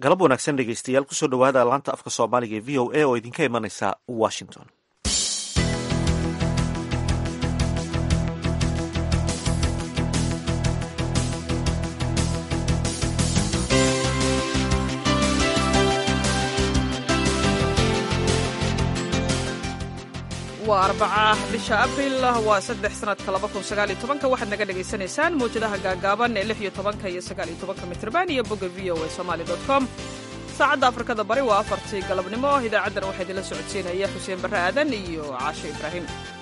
galab wanaagsan dhegeystayaal kusoo dhawaada laanta afka soomaaliga ee v o a oo idinka imanaysa washington waa arbaca bisha abril waa saddex sanadka laba kun sagaal iyo tobanka waxaad naga dhagaysanaysaan mawjadaha gaagaaban ee lix iyo tobanka iyo sagaal iyo tobanka mitrban iyo bogga v o a somali dot com saacadda afrikada bari waa afartii galabnimo idaacaddana waxaa idinla socodsiinaya xuseen barre aadan iyo caashe ibraahim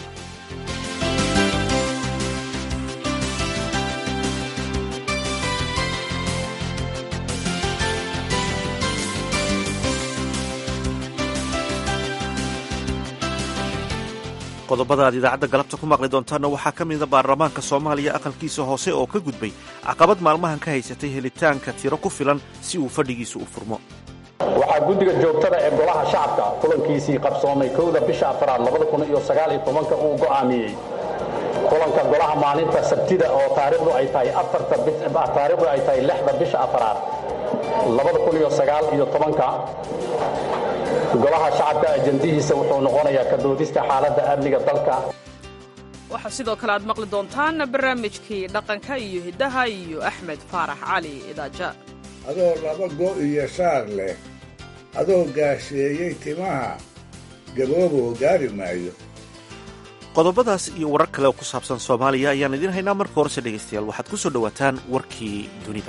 qodobada aad idaacadda galabta ku maqli doontaanna waxaa ka mida baarlamaanka soomaaliya aqalkiisa hoose oo ka gudbay caqabad maalmahan ka haysatay helitaanka tiro ku filan si uu fadhigiisu u furmo waxaa guddiga joogtada ee golaha shacabka kulankiisii qabsoomay kowda bisha afraad uu go'aamiyey kulanka golaha maalinta sabtida oo taariikhdu ay tahay taariikhdu ay tahay lixda bisha afraad golaha shacabka ajandihiisa wuxuu noqonayaa ka doodista xaaladda amniga dalka waxaa sidoo kale aad maqli doontaan barnaamijkii dhaqanka iyo hiddaha iyo axmed faarax cali idaaja adoo laba go' iyo shaar leh adoo gaasheeyey timaha gaboobow gaari maayo qodobadaas iyo warar kale oo ku saabsan soomaaliya ayaan idiin haynaa marka horese dhegaystayaal waxaad ku soo dhowaataan warkii dunida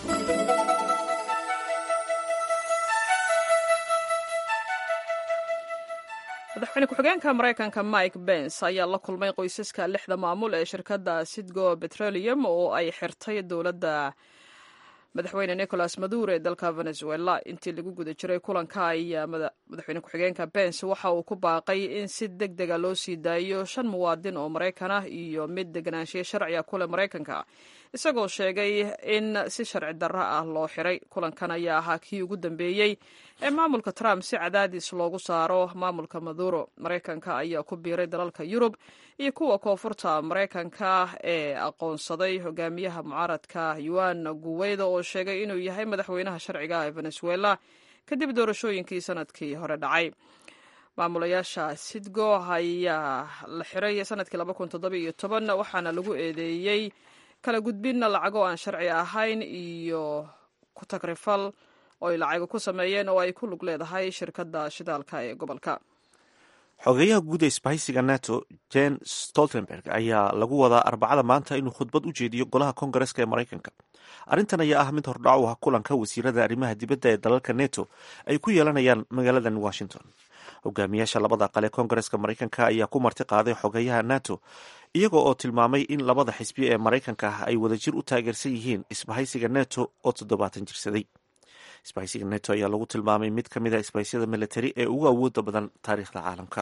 madaxweyne ku-xigeenka maraykanka mike bens ayaa la kulmay qoysaska lixda maamul ee shirkadda sidgo petroleum oo ay xirtay dowladda madaxweyne nicolas maduro ee dalka venezuela intii lagu guda jiray kulanka ayaa madaxweyne ku-xigeenka bens waxa uu ku baaqay in si deg dega loo sii daayo shan muwaadin oo maraykan ah iyo mid deganaanshiye sharciga kule maraykanka isagoo sheegay in si sharci darro ah loo xiray kulankan ayaa ahaa kii ugu dambeeyey ee maamulka trump si cadaadis loogu saaro maamulka maduro maraykanka ayaa ku biiray dalalka yurub iyo kuwa koonfurta maraykanka ee aqoonsaday hogaamiyaha mucaaradka yuan guweydo oo sheegay inuu yahay madaxweynaha sharciga ee venezuela kadib doorashooyinkii sanadkii hore dhacay maamulayaasha sidgo ayaa la xiray sanadkii waxaana lagu eedeeyey kala gudbinna lacago aan sharci ahayn iyo ku tagrifal oo ay lacago ku sameeyeen oo ay ku lug leedahay shirkadda shidaalka ee gobolka xogeyaha guud ee isbahaysiga nato jen stoltenberg ayaa lagu wadaa arbacada maanta inuu khudbad u jeediyo golaha kongareska ee maraykanka arrintan ayaa ah mid hordhac u ah kulanka wasiirada arrimaha dibadda ee dalalka neto ay ku yeelanayaan magaaladan washington hogaamiyaasha labada aqal ee kongareska maraykanka ayaa ku marti qaaday xogeyaha nato iyaga oo tilmaamay in labada xisbi ee maraykanka ah ay wadajir u taageersan yihiin isbahaysiga neto oo toddobaatan jirsaday isbahaysiga neto ayaa lagu tilmaamay mid ka mid a isbahaysiyada militari ee ugu awooda badan taariikhda caalamka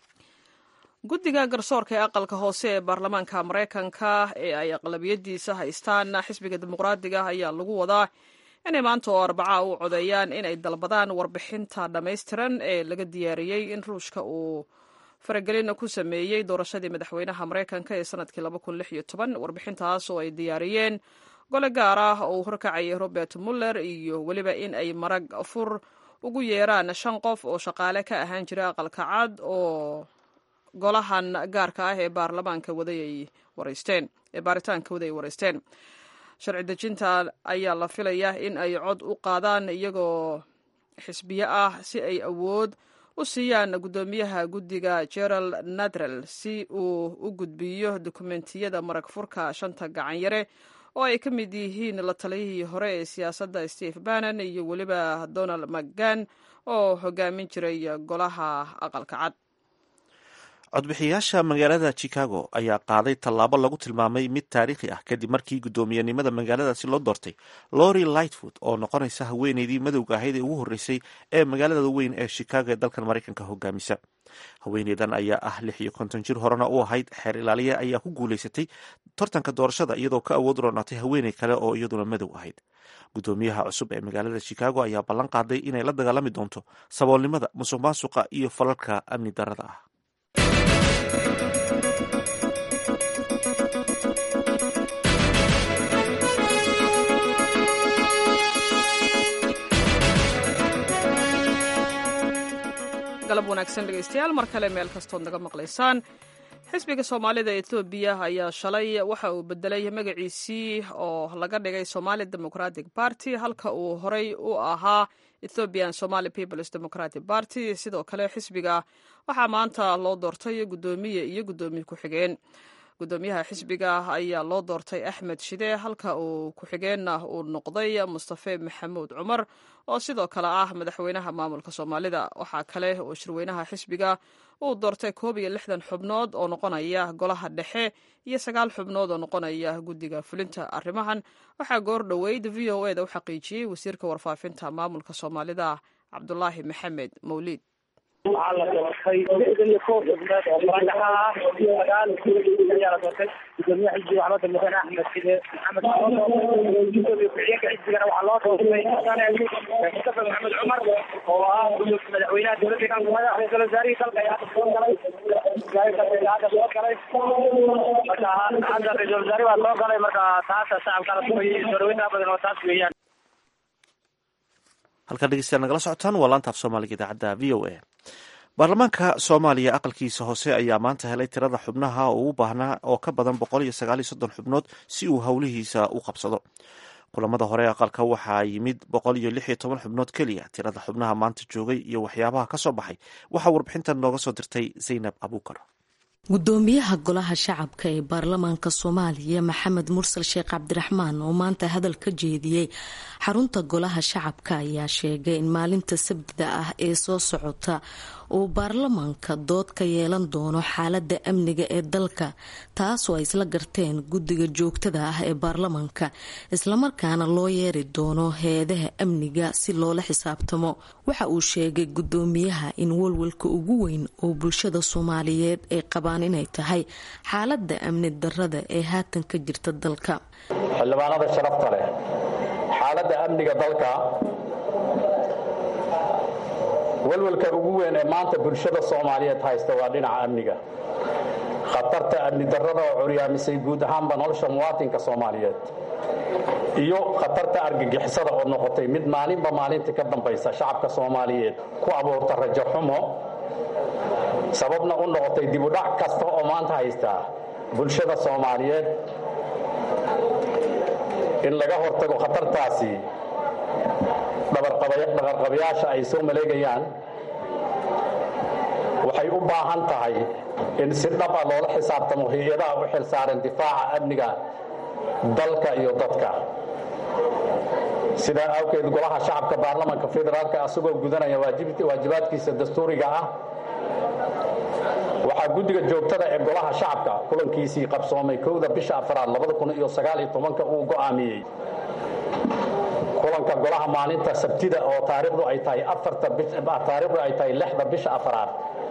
guddiga garsoorka ee aqalka hoose ee baarlamaanka maraykanka ee ay aqlabiyadiisa haystaan xisbiga dimuqraadiga ayaa lagu wadaa inay maanta oo arbaca u codeeyaan inay dalbadaan warbixinta dhammaystiran ee laga diyaariyey in ruushka uu faragelin ku sameeyey doorashadii madaxweynaha maraykanka ee sanadkii warbixintaas oo ay diyaariyeen gole gaar ah oo uu horkacayay robert muller iyo weliba in ay marag fur ugu yeeraan shan qof oo shaqaale ka ahaan jira aqalka cad oo golahan gaarka ah ee baarlamaanka waday ay wareysteen ee baaritaanka waday ay wareysteen sharci dejinta ayaa la filayaa in ay cod u qaadaan iyagoo xisbiye ah si ay awood u siiyaan guddoomiyaha guddiga gerald nadrel si uu u gudbiyo dokumentiyada marag furka shanta gacan yare oo ay ka mid yihiin la taliyihii hore ee siyaasadda steve bannon iyo weliba donald mcgan oo hogaamin jiray golaha aqalka cad codbixiyayaasha magaalada chicago ayaa qaaday tallaabo lagu tilmaamay mid taariikhi ah kadib markii guddoomiyenimada magaaladaasi loo doortay lori lightfoot oo noqonaysa haweeneydii madowga ahayd ee ugu horreysay ee magaalada weyn ee chicago ee dalkan maraykanka hogaamisa haweeneydan ayaa ah lix iyo konton jir horena u ahayd xeer ilaaliya ayaa ku guulaysatay tartanka doorashada iyadoo ka awood roonaatay haweeney kale oo iyaduna madow ahayd guddoomiyaha cusub ee magaalada chicago ayaa ballan qaaday inay la dagaalami doonto saboolnimada musuq maasuqa iyo falalka amni darada ah galab wanaagsan dhegaystayaal mar kale meel kastood naga maqlaysaan xisbiga soomaalida etoobiya ayaa shalay waxa uu bedelay magaciisii oo laga dhigay somali democratic party halka uu horey u ahaa ethiopian somali peoples democratic party sidoo kale xisbiga waxaa maanta loo doortay guddoomiye iyo guddoomiye ku-xigeen guddoomiyaha xisbiga ayaa loo doortay axmed shide halka uu ku-xigeenna uu noqday mustafe maxamuud cumar oo sidoo kale ah madaxweynaha maamulka soomaalida waxaa kale oo shirweynaha xisbiga uu doortay koob iyo lixdan xubnood oo noqonaya golaha dhexe iyo sagaal xubnood oo noqonaya guddiga fulinta arrimahan waxaa goor dhoweyd v o eda u xaqiijiyey wasiirka warfaafinta maamulka soomaalida cabdulaahi maxamed mawliid waxaa la doortay lixdan iyo kow xubnood oo madaxa ah sagaal ayaa la doortay gudoomiyaha xisbiga waxaa loo doortay mudane axmed side maxamed gudoomiye ku-xigeenka xisbigana waxaa loo doortay mudane mustafa maxamed cumar oo ah madaxweynaha dowladda madaxa ra-iisul wasaarihii dalka ayaa hadda soo galay hadda soo galay marka hadda ra-iisul wasaare waa soo galay marka taasa shacabka la sugayay soo badan oo taas weeyaan halkaa dhegeystayaal nagala socotaan waa laanta af soomaaliga idaacadda v o a baarlamaanka soomaaliya aqalkiisa hoose ayaa maanta helay tirada xubnaha oo u baahnaa oo ka badan boqol iyo sagaal iyo soddon xubnood si uu howlihiisa u qabsado kulamada hore aqalka waxaa yimid boqol iyo lix iyo toban xubnood keliya tirada xubnaha maanta joogay iyo waxyaabaha ka soo baxay waxaa warbixintan nooga soo dirtay zaynab abuukar gudoomiyaha golaha shacabka ee baarlamaanka soomaaliya maxamed mursal sheekh cabdiraxmaan oo maanta hadal ka jeediyey xarunta golaha shacabka ayaa sheegay in maalinta sabtida ah ee soo socota uu baarlamaanka dood ka yeelan doono xaalada amniga ee dalka taasoo ay isla garteen guddiga joogtada ah ee baarlamaanka islamarkaana loo yeeri doono hay-adaha amniga si loola xisaabtamo waxa uu sheegay gudoomiyaha in walwalka ugu weyn oo bulshada soomaaliyeed ay qabaan inay tahay xaalada amni darada ee haatan ka jirta dalka xildhibaanada sharafta leh xaaladda amniga dalka walwalka ugu weyn ee maanta bulshada soomaaliyeed haysta waa dhinaca amniga khatarta amni darrada oo curyaamisay guud ahaanba nolosha muwaatinka soomaaliyeed iyo khatarta argagixisada oo noqotay mid maalinba maalinta ka dambaysa shacabka soomaaliyeed ku abuurta rajo xumo sababna u noqotay dibudhac kasta oo maanta haysta bulshada soomaaliyeed in laga hortago khatartaasi dhaqarqabayaasha ay soo maleegayaan waxay u baahan tahay in si dhaba loola xisaabtamo hay-adaha u xil saaran difaaca amniga dalka iyo dadka sidaa awgeed golaha shacabka baarlamanka federaalka asagoo gudanaya waajibaadkiisa dastuuriga ah waxaa guddiga joogtada ee golaha shacabka kulankiisii qabsoomay kowda bisha afraad uu go'aamiyey kulanka golaha maalinta sabtida oo taariikhdu ay tahay taariikhdu ay tahay lixda bisha afraad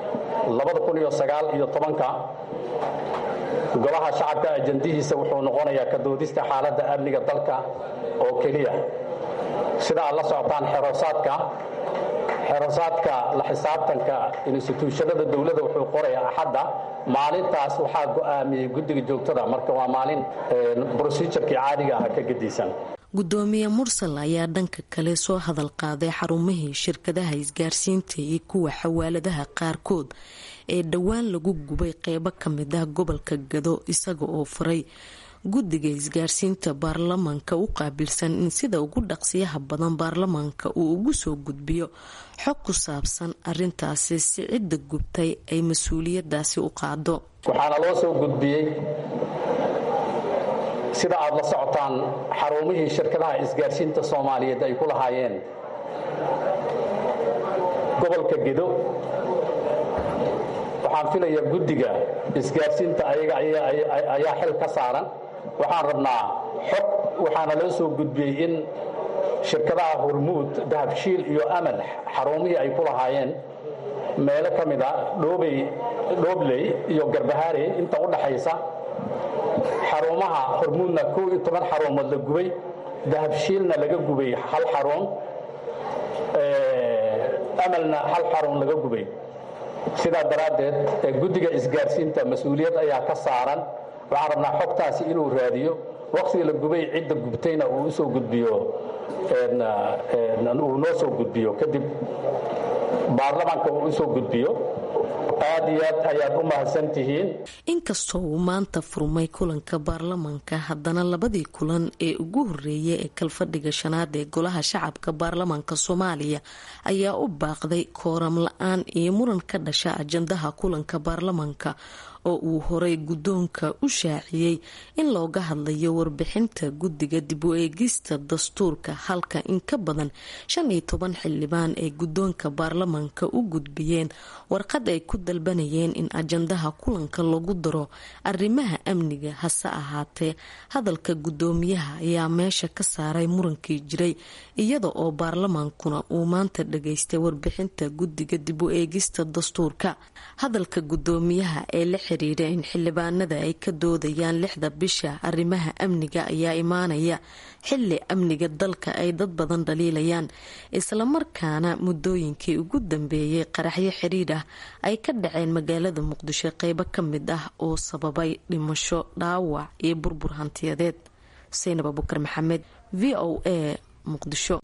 golaha shacabka ajandihiisa wuxuu noqonayaa ka doodista xaaladda amniga dalka oo keliya sida aad la socotaan xeroosaadka xerosaadka la xisaabtanka instituushanada dowladda wuxuu qorayaa axadda maalintaas waxaa go'aamiyey guddiga joogtada marka waa maalin brosijurkii caadiga ah ka gedisan gudoomiye mursal ayaa dhanka kale soo hadal qaaday xarumihii shirkadaha isgaarsiinta iyo kuwa xawaaladaha qaarkood ee dhowaan lagu gubay qeybo kamid ah gobolka gado isaga oo furay guddiga isgaarsiinta baarlamaanka u qaabilsan in sida ugu dhaqsiyaha badan baarlamaanka uu ugu soo gudbiyo xog ku saabsan arintaasi si cidda gubtay ay mas-uuliyadaasi u qaado waxaana loo soo gudbiyey sida aad la socotaan xarumihii shirkadaha isgaarsiinta soomaaliyeed ay ku lahaayeen gobolka gedo waxaan filayaa guddiga isgaarsiinta ayaga ayaa xil ka saaran waxaan rabnaa xog waxaana loo soo gudbiyey in shirkadaha hormuud dahabshiil iyo amal xarumihii ay ku lahaayeen meelo ka mid a dhoobey dhoobley iyo garbahaare inta u dhaxaysa xarumaha hormuudna kow iyo toban xarumood la gubay dahabshiilna laga gubay hal xarun amalna hal xarun laga gubay sidaa daraaddeed guddiga isgaarsiinta mas-uuliyad ayaa ka saaran waxaan rabnaa xogtaasi inuu raadiyo waqtiga la gubay cidda gubtayna uu usoo gudbiyo uu noo soo gudbiyo kadib baarlamaanka uu usoo gudbiyo aad iyo aad ayaad u mahadsan tihiin inkastoo uu maanta furmay kulanka baarlamaanka haddana labadii kulan ee ugu horeeyay ee kalfadhiga shanaad ee golaha shacabka baarlamaanka soomaaliya ayaa u baaqday kooram la-aan iyo muran ka dhasha ajandaha kulanka baarlamaanka oo uu horay guddoonka u shaaciyey in looga hadlayo warbixinta guddiga dib u eegista dastuurka halka in ka badan shan iyo toban xildhibaan ay guddoonka baarlamaanka u gudbiyeen warqad ay ku dalbanayeen in ajandaha kulanka lagu daro arrimaha amniga hase ahaatee hadalka guddoomiyaha ayaa meesha ka saaray murankii jiray iyada oo baarlamaankuna uu maanta dhageystay warbixinta guddiga dib u eegista dastuurka hadalka guddoomiyaha ee la xiriira in xildhibaanada ay ka doodayaan lixda bisha arrimaha amniga ayaa imaanaya xili amniga dalka ay dad badan dhaliilayaan islamarkaana muddooyinkii ugu dambeeyay qaraxyo xiriir ah ay ka dhaceen magaalada muqdisho qeybo ka mid ah oo sababay dhimasho dhaawac iyo burbur hantiyadeed saynab abukar maxamed v o a muqdisho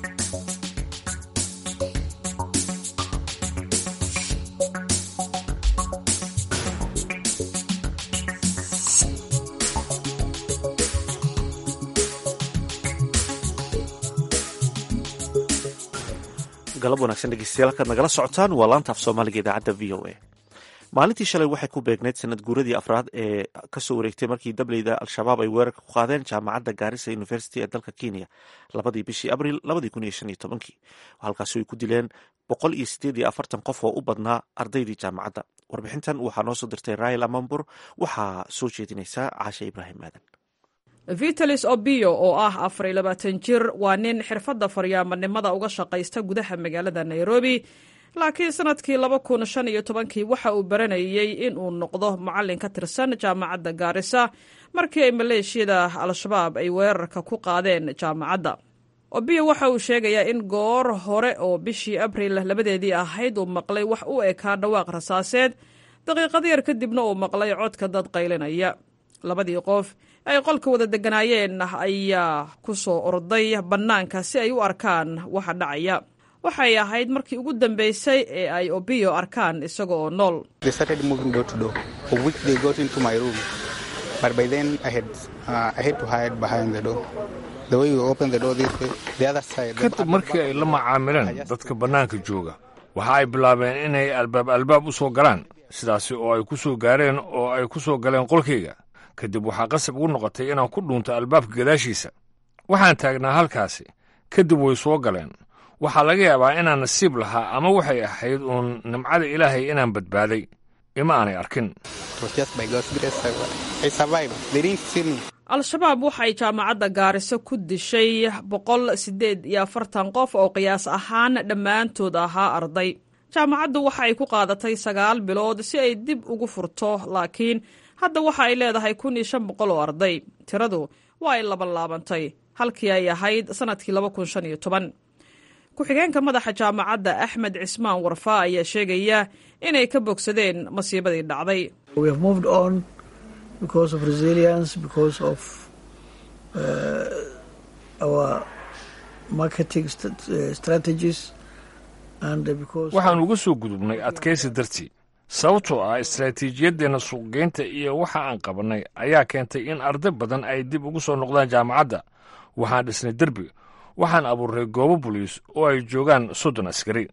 galab wanaagsan dhegeystayaal halkaad nagala socotaan waa laanta af soomaaliga idaacadda v o a maalintii shalay waxay ku beegneyd sanad guuradii afraad ee kasoo wareegtay markii dableyda al-shabaab ay weerarka ku qaadeen jaamacadda gaarisa university ee dalka kenya labadii bishii abril labadii kun iyo shan iyo tobankii halkaasi ay ku dileen boqol iyo sideed iyo afartan qof oo u badnaa ardaydii jaamacadda warbixintan waxaa noo soo dirtay raayl amambur waxaa soo jeedinaysaa caashe ibraahim aadan vitalis obio oo ah afar iyo labaatan jir waa nin xirfadda faryaamanimada uga shaqaysta gudaha magaalada nairobi laakiin sanadkii laba kun shan iyo tobankii waxa uu baranayey in uu noqdo macallin ka tirsan jaamacadda gaarisa markii ay maleeshiyada al-shabaab ay weerarka ku qaadeen jaamacadda obio waxa uu sheegayaa in goor hore oo bishii abril labadeedii ahayd uu maqlay wax u ekaa dhawaaq rasaaseed daqiiqad yar kadibna uu maqlay codka dad qaylinaya labadii qof ay qolka wada deganaayeen ayaa ku soo orday bannaanka si ay u arkaan waxa dhacaya waxay ahayd markii ugu dambeysay ee ay obiyo arkaan isaga oo nool kadib markii ay la macaamileen dadka bannaanka jooga waxa ay bilaabeen inay albaab albaab u soo galaan sidaasi oo ay ku soo gaareen oo ay ku soo galeen qolkayga kadib waxaa qasab ugu noqotay inaan ku dhuunto albaabka gadaashiisa waxaan taagnaa halkaasi kadib way soo galeen waxaa laga yaabaa inaan nasiib lahaa ama waxay ahayd uun nimcada ilaahay inaan badbaaday ima aanay arkin al-shabaab waxay jaamacadda gaariso ku dishay boqol siddeed iyo afartan qof oo qiyaas ahaan dhammaantood ahaa arday jaamacaddu waxa ay ku qaadatay sagaal bilood si ay dib ugu furto laakiin hadda waxa ay leedahay kun iyo shan boqol oo arday tiradu waa ay laban laabantay halkii ay ahayd sannadkii laba kun shan iyo toban ku-xigeenka madaxa jaamacadda axmed cismaan warfaa ayaa sheegaya inay ka bogsadeen masiibadii dhacday waxaan uga soo gudubnay adkaysi dartii sababtoo ah istaraatiijiyadeenna suuqgeynta iyo waxa aan qabannay ayaa keentay in arday badan ay dib ugu soo noqdaan jaamacadda waxaan dhisnay derbi waxaan abuuray goobo boliis oo ay joogaan soddon askari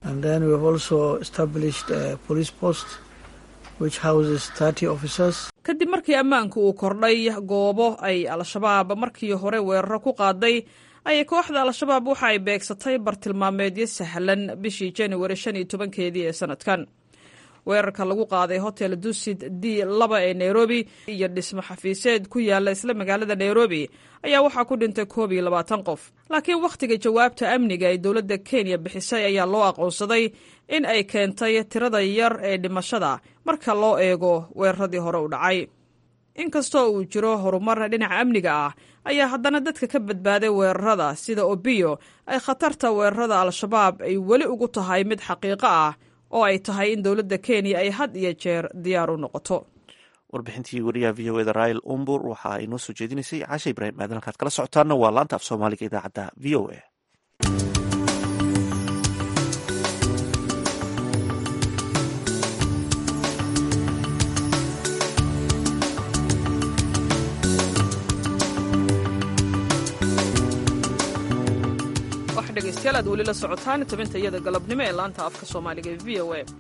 kadib markii ammaanku uu kordhay goobo ay al-shabaab markii hore weeraro ku qaaday ayay kooxda al-shabaab waxa ay beegsatay bartilmaameedyo sahlan bishii januari shan iyo tobankeedii ee sanadkan weerarka lagu qaaday hotel dusid d laba ee nairobi iyo dhismo xafiiseed ku yaala isla magaalada nairobi ayaa waxaa ku dhintay koob iyo labaatan qof laakiin wakhtiga jawaabta amniga ay dowladda kenya bixisay ayaa loo aqoonsaday in ay keentay tirada yar ee dhimashada marka loo eego weeraradii hore u dhacay inkastoo uu jiro horumar dhinaca amniga ah ayaa haddana dadka ka badbaaday weerarada sida obiyo ay khatarta weerarada al-shabaab ay weli ugu tahay mid xaqiiqo ah oo ay tahay in dowladda kenya ay had iyo jeer diyaar u noqoto warbixintii wariyaha v o eda rail umbur waxa ay noo soo jeedinaysay cashe ibraahim aadan halkaad kala socotaana waa laanta af soomaaliga idaacadda v o a dhegeystayaal aad weli la socotaan tabinta iyada galabnimo ee laanta afka soomaaliga ee v o a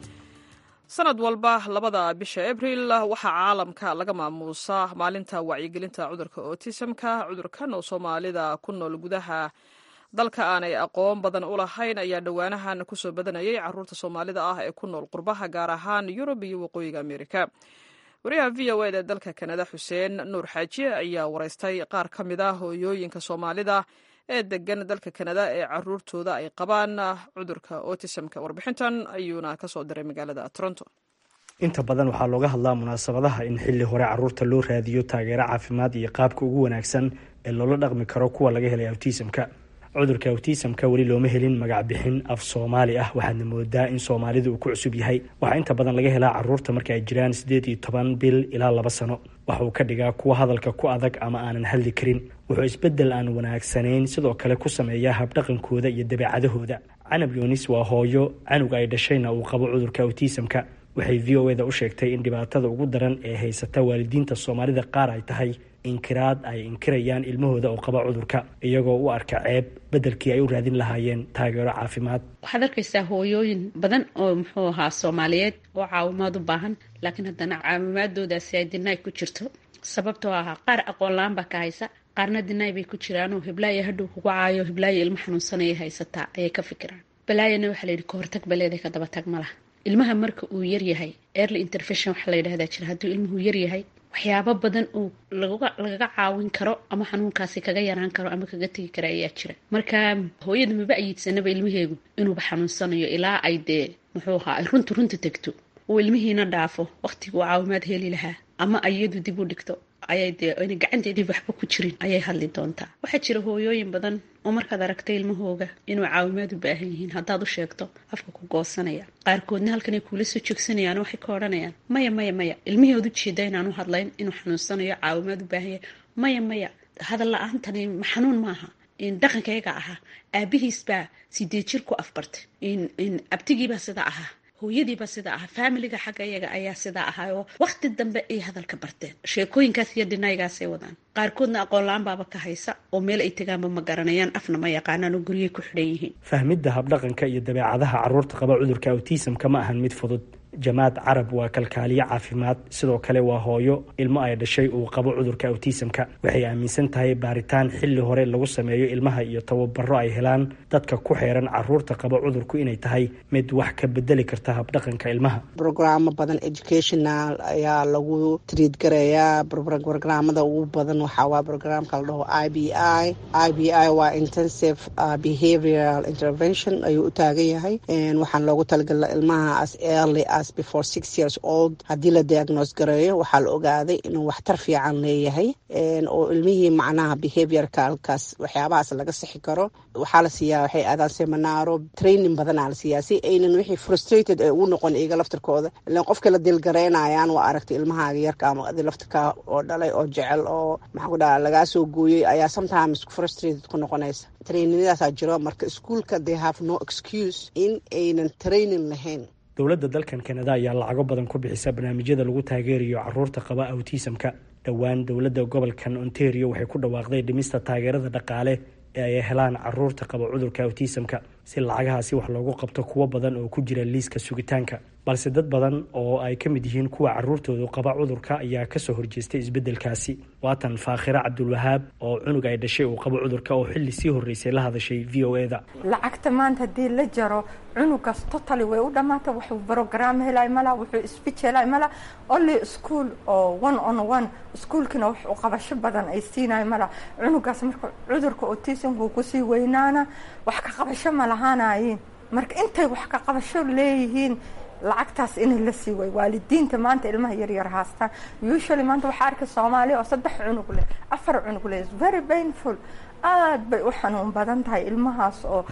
sanad walba labada bisha abril waxaa caalamka laga maamuusaa maalinta wacyigelinta cudurka otisamka cudurkan oo soomaalida ku nool gudaha dalka aanay aqoon badan u lahayn ayaa dhowaanahan kusoo badanayay caruurta soomaalida ah ee ku nool qurbaha gaar ahaan yurub iyo waqooyiga amerika wariyaha v o ed ee dalka kanada xuseen nuur xaaji ayaa wareystay qaar ka mid a hooyooyinka soomaalida ee degan dalka kanada ee caruurtooda ay qabaan cudurka otisamka warbixintan ayuuna kasoo diray magaalada toronto inta badan waxaa looga hadlaa munaasabadaha in xilli hore caruurta loo raadiyo taageero caafimaad iyo qaabka ugu wanaagsan ee loola dhaqmi karo kuwa laga helay awtisamka cudurka awtisamka weli looma helin magac bixin af soomaali ah waxaadna moodaa in soomaalida uu ku cusub yahay waxaa inta badan laga helaa caruurta marka ay jiraan siddeed iyo toban bil ilaa laba sano waxa uu ka dhigaa kuwa hadalka ku adag ama aanan hadli karin wuxuu isbeddel aan wanaagsanayn sidoo kale ku sameeyaa habdhaqankooda iyo dabeecadahooda canab yoonis waa hooyo canuga ay dhashayna uu qabo cudurka awtisamka waxay v o eda u sheegtay in dhibaatada ugu daran ee haysata waalidiinta soomaalida qaar ay tahay inkiraad ay inkirayaan ilmahooda oo qaba cudurka iyagoo u arka ceeb beddelkii ay u raadin lahaayeen taageero caafimaad waxaad arkaysaa hooyooyin badan oo muxuu ahaa soomaaliyeed oo caawimaad u baahan laakiin haddana caawimaadoodaasi ay dinaay ku jirto sababtoo ahaa qaar aqoon la-aan baa ka haysa qaarna dinaay bay ku jiraanoo hiblaayo hadhow kugu caayo hiblaayo ilmo xanuunsanaya haysataa ayay ka fikiraan balaayana waxaa layidhi kahortag baleeday ka dabatag ma laha ilmaha marka uu yaryahay early intervention waxaa la yidhahdaa jira hadduu ilmuhu yaryahay waxyaabo badan uu lagaga caawin karo ama xanuunkaasi kaga yaraan karo ama kaga tegi kara ayaa jira marka hooyada maba ayiidsanaba ilmaheegu inuuba xanuunsanayo ilaa ay dee muxuu ahaa ay runta runta tegto uu ilmihiina dhaafo waqtiguu caawimaad heli lahaa ama iyadu dib u dhigto ayay dee ayna gacanteedii waxba ku jirin ayay hadli doontaa waxaa jira hooyooyin badan oo markaad aragtay ilmahooga inuu caawimaad u baahan yihiin haddaad u sheegto afka ku goosanaya qaarkoodna halkanay kuula soo joogsanayaan waxay ka odhanayaan maya maya maya ilmihood u jeeda inaan u hadlayn inuu xanuunsanayo caawimaad u baahan yahay maya maya hadal la-aantani xanuun maaha dhaqankayga ahaa aabihiis baa sidee jir ku afbartay abtigiibaa sida ahaa hooyadiiba sida ahaa faamiliga xagga iyaga ayaa sidaa ahaa oo waqti dambe ay hadalka barteen sheekooyinkaas iyo dhinaygaasay wadaan qaarkoodna aqoon la-aan baaba ka haysa oo meel ay tegaanba ma garanayaan afna ma yaqaanaan oo guryay ku xidhan yihiin fahmidda habdhaqanka iyo dabeecadaha caruurta qaba cudurka awtisamka ma ahan mid fudud jamaad carab waa kalkaaliye caafimaad sidoo kale waa hooyo ilmo ay dhashay uu qabo cudurka awtisamka waxay aaminsan tahay baaritaan xilli hore lagu sameeyo ilmaha iyo tababaro ay helaan dadka ku xeeran caruurta qaba cudurku inay tahay mid wax ka bedeli karta habdhaqanka ilmaha brograamo badan educational ayaa lagu triid garayaa brograamada ugu badan waxaawaa brograamka la dhaho i b i i b i waa intensive behavioral intervention ayuu u taagan yahay waxaan loogu talagala ilmaha as early before six years old haddii la diagnose gareeyo waxaa la ogaaday inuu waxtar fiican leeyahay oo ilmihii macnaha behaviorka halkaas waxyaabahaas laga sixi karo waxaa la siiyaa waxay aadaan seminaaro training badanaa la siiyaa si aynan wixii frustrated ee ugu noqon iyaga laftirkooda ilan qofkii la dilgaraynayaan waa aragtay ilmahaaga yarka ama adi laftirka oo dhalay oo jecel oo maxaa ku dhaha lagaa soo gooyey ayaa sometimes frustrated ku noqonaysa traininadaasaa jiro marka iskuolka they have no excuse in aynan training lahayn dowladda dalkan kanada ayaa lacago badan ku bixisa barnaamijyada lagu taageerayo caruurta qaba awtisamka dhowaan dowladda gobolkan ontario waxay ku dhawaaqday dhimista taageerada dhaqaale ee ay helaan caruurta qaba cudurka awtisamka si lacagahaasi wax loogu qabto kuwo badan oo ku jira liiska sugitaanka balse dad badan oo ay ka mid yihiin kuwa caruurtoodu qaba cudurka ayaa kasoo horjeestay isbeddelkaasi waatan faakhira cabdulwahaab oo cunug ay dhashay uu qabo cudurka oo xilli sii horreysay la hadashay v o eda lacagta maanta haddii la jaro cunugaas totally way u dhammaata wuxuu brogram helay mala wuxuu speech helay mala only school oo one on one iskuolkina wax u qabasho badan ay siinayo mala cunugaas marka cudurka autismku kusii weynaana wax ka qabasho ma lahaanayiin marka intay wax ka qabasho leeyihiin lacagtaas in la sii way waalidiinta maanta ilmaha yaryar haastaan usually maanta waxaa arkay soomaaliya oo saddex cunug leh afar cunug leh very painful aada bay u xanuun badan tahay ilmahaas oo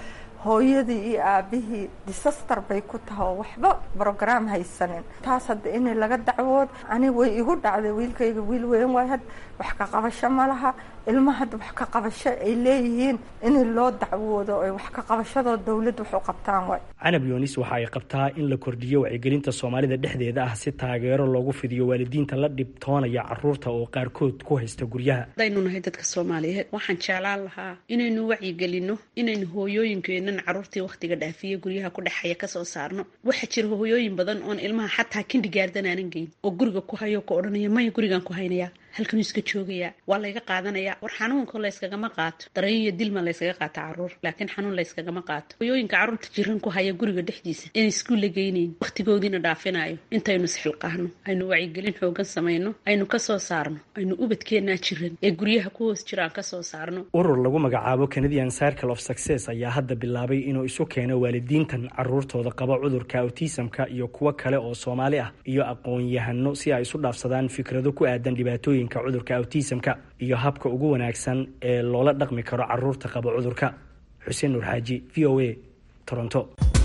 hooyadii iyo aabihii disaster bay ku tahay oo waxba brograam haysanin taas hadda in laga dacwood ani way igu dhacday wiilkayga wiil weyn waay had wax ka qabasho ma laha ilma hadda wax ka qabasho ay leeyihiin in loo dacwoodo oy wax ka qabashadoo dowladda wax u qabtaan waay canab yoonis waxa ay qabtaa in la kordhiyo wacyigelinta soomaalida dhexdeeda ah si taageero loogu fidiyo waalidiinta la dhibtoonaya caruurta oo qaarkood ku haysta guryaha hadaynu nahay dadka soomaaliyeed waxaan jeclaan lahaa inaynu wacyigelino inaynu hooyooyinkeenan caruurtii wakhtiga dhaafiya guryaha ku dhexaya kasoo saarno waxaa jira hooyooyin badan oon ilmaha xataa kindigaardan aanan geyn oo guriga ku hayo ka odhanaya maya gurigaan ku haynaya halkanuu iska joogayaa waa layga qaadanaya war xanuunka layskagama qaato dareen iyo dilma layskaga qaata caruur laakiin xanuun layskagama qaato hooyooyinka carruurta jiran ku haya guriga dhexdiisa inay iskuul la geynayn wakhtigoodiina dhaafinayo intaynu isxilqaahno aynu wacyigelin xoogan samayno aynu kasoo saarno aynu ubadkeenaa jiran ee guryaha ku hoos jiraan kasoo saarno urur lagu magacaabo canadian circle of success ayaa hadda bilaabay inuu isu keeno waalidiintan caruurtooda qaba cudurka autismka iyo kuwo kale oo soomaali ah iyo aqoon-yahano si ay isu dhaafsadaan fikrado ku aadan dhibaatooyin cudurka autismka iyo habka ugu wanaagsan ee loola dhaqmi karo caruurta qaba cudurka xuseen nuur xaaji v o a toronto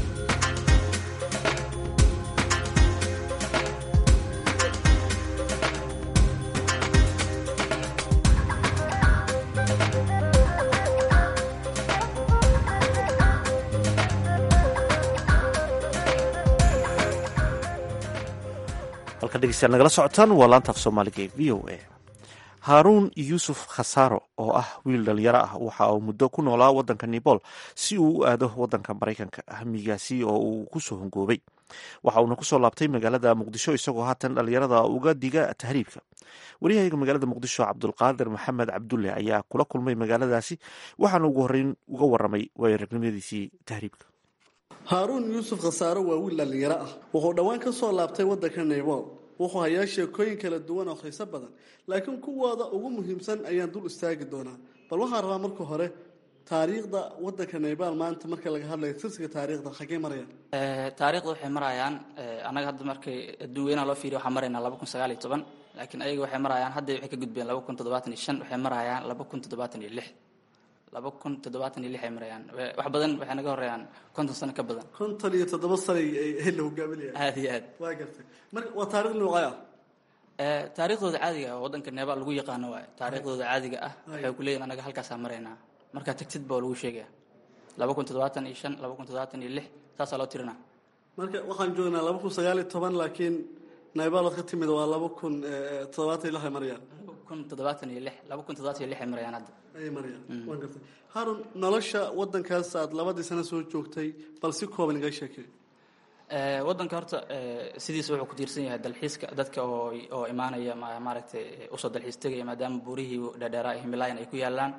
halka dhegeystayaal nagala socotaan waa laantaaf soomaaliga ee v o a haaruun yuusuf khasaaro oo ah wiil dhalinyaro ah waxa uu muddo ku noolaa waddanka nebol si uu u aado waddanka maraykanka hamigaasi oo uu kusoo hongoobay waxa uuna kusoo laabtay magaalada muqdisho isagoo haatan dhalinyarada uga diga tahriibka waryahaga magaalada muqdisho cabdulqaadir maxamed cabdulle ayaa kula kulmay magaaladaasi waxaana ugu horeyn uga waramay waayaragnimadiisii tahriibka haaruun yuusuf khasaaro waa wiil dhallinyaro ah wuxuu dhowaan ka soo laabtay waddanka naybol wuxuu hayaa sheekooyin kala duwan oo xiiso badan laakiin kuwooda ugu muhiimsan ayaan dul istaagi doonaa bal waxaan rabaa marka hore taariikhda waddanka naybal maanta marka laga hadlayo tirsiga taariikhda xaggee marayaan taariikhda waxay marayaan annaga hadda markay adduun weynaha loo fiiriyo waxaan maraynaa laba kun sagaal iyo toban laakiin ayaga waxay marayaan hadda waxay ka gudbeen laba kun toddobaatan iyo shan waxay marayaan laba kun toddobaatan iyo lix laba kun toddobaatan iyo lix ay marayaan wax badan waxay naga horeeyaan konton sano ka badan konton iyo toddoba sanay ay la hogaaminayaan aada iyo aad waa gartay marka waa taarikh noocay ah taariikhdooda caadiga ah waddanka neebal lagu yaqaano waayo taariikhdooda caadiga ah waxay ku leeyihin anaga halkaasaa maraynaa markaa tagtid baa lagu sheegaya laba kun toddobaatan iyo shan laba kun toddobaatan iyo lix saasaa loo tirinaa marka waxaan joognaa laba kun sagaal iyo toban laakiin naybalood ka timid waa laba kun toddobaatan iyo lix ay marayaan laba kun toddobaatan iyo lix laba kun toddobaatan iyo lix ay marayaan hadda ayay marayaan waan gartay harun nolosha waddankaas aad labadii sano soo joogtay bal si kooban iga sheekay waddanka horta sidiisa wuxuu ku tiirsan yahay dalxiiska dadka oo oo imaanaya maaragtay usoo dalxiis tegaya maadaama buurihii dheerdheeraa himilaayan ay ku yaalaan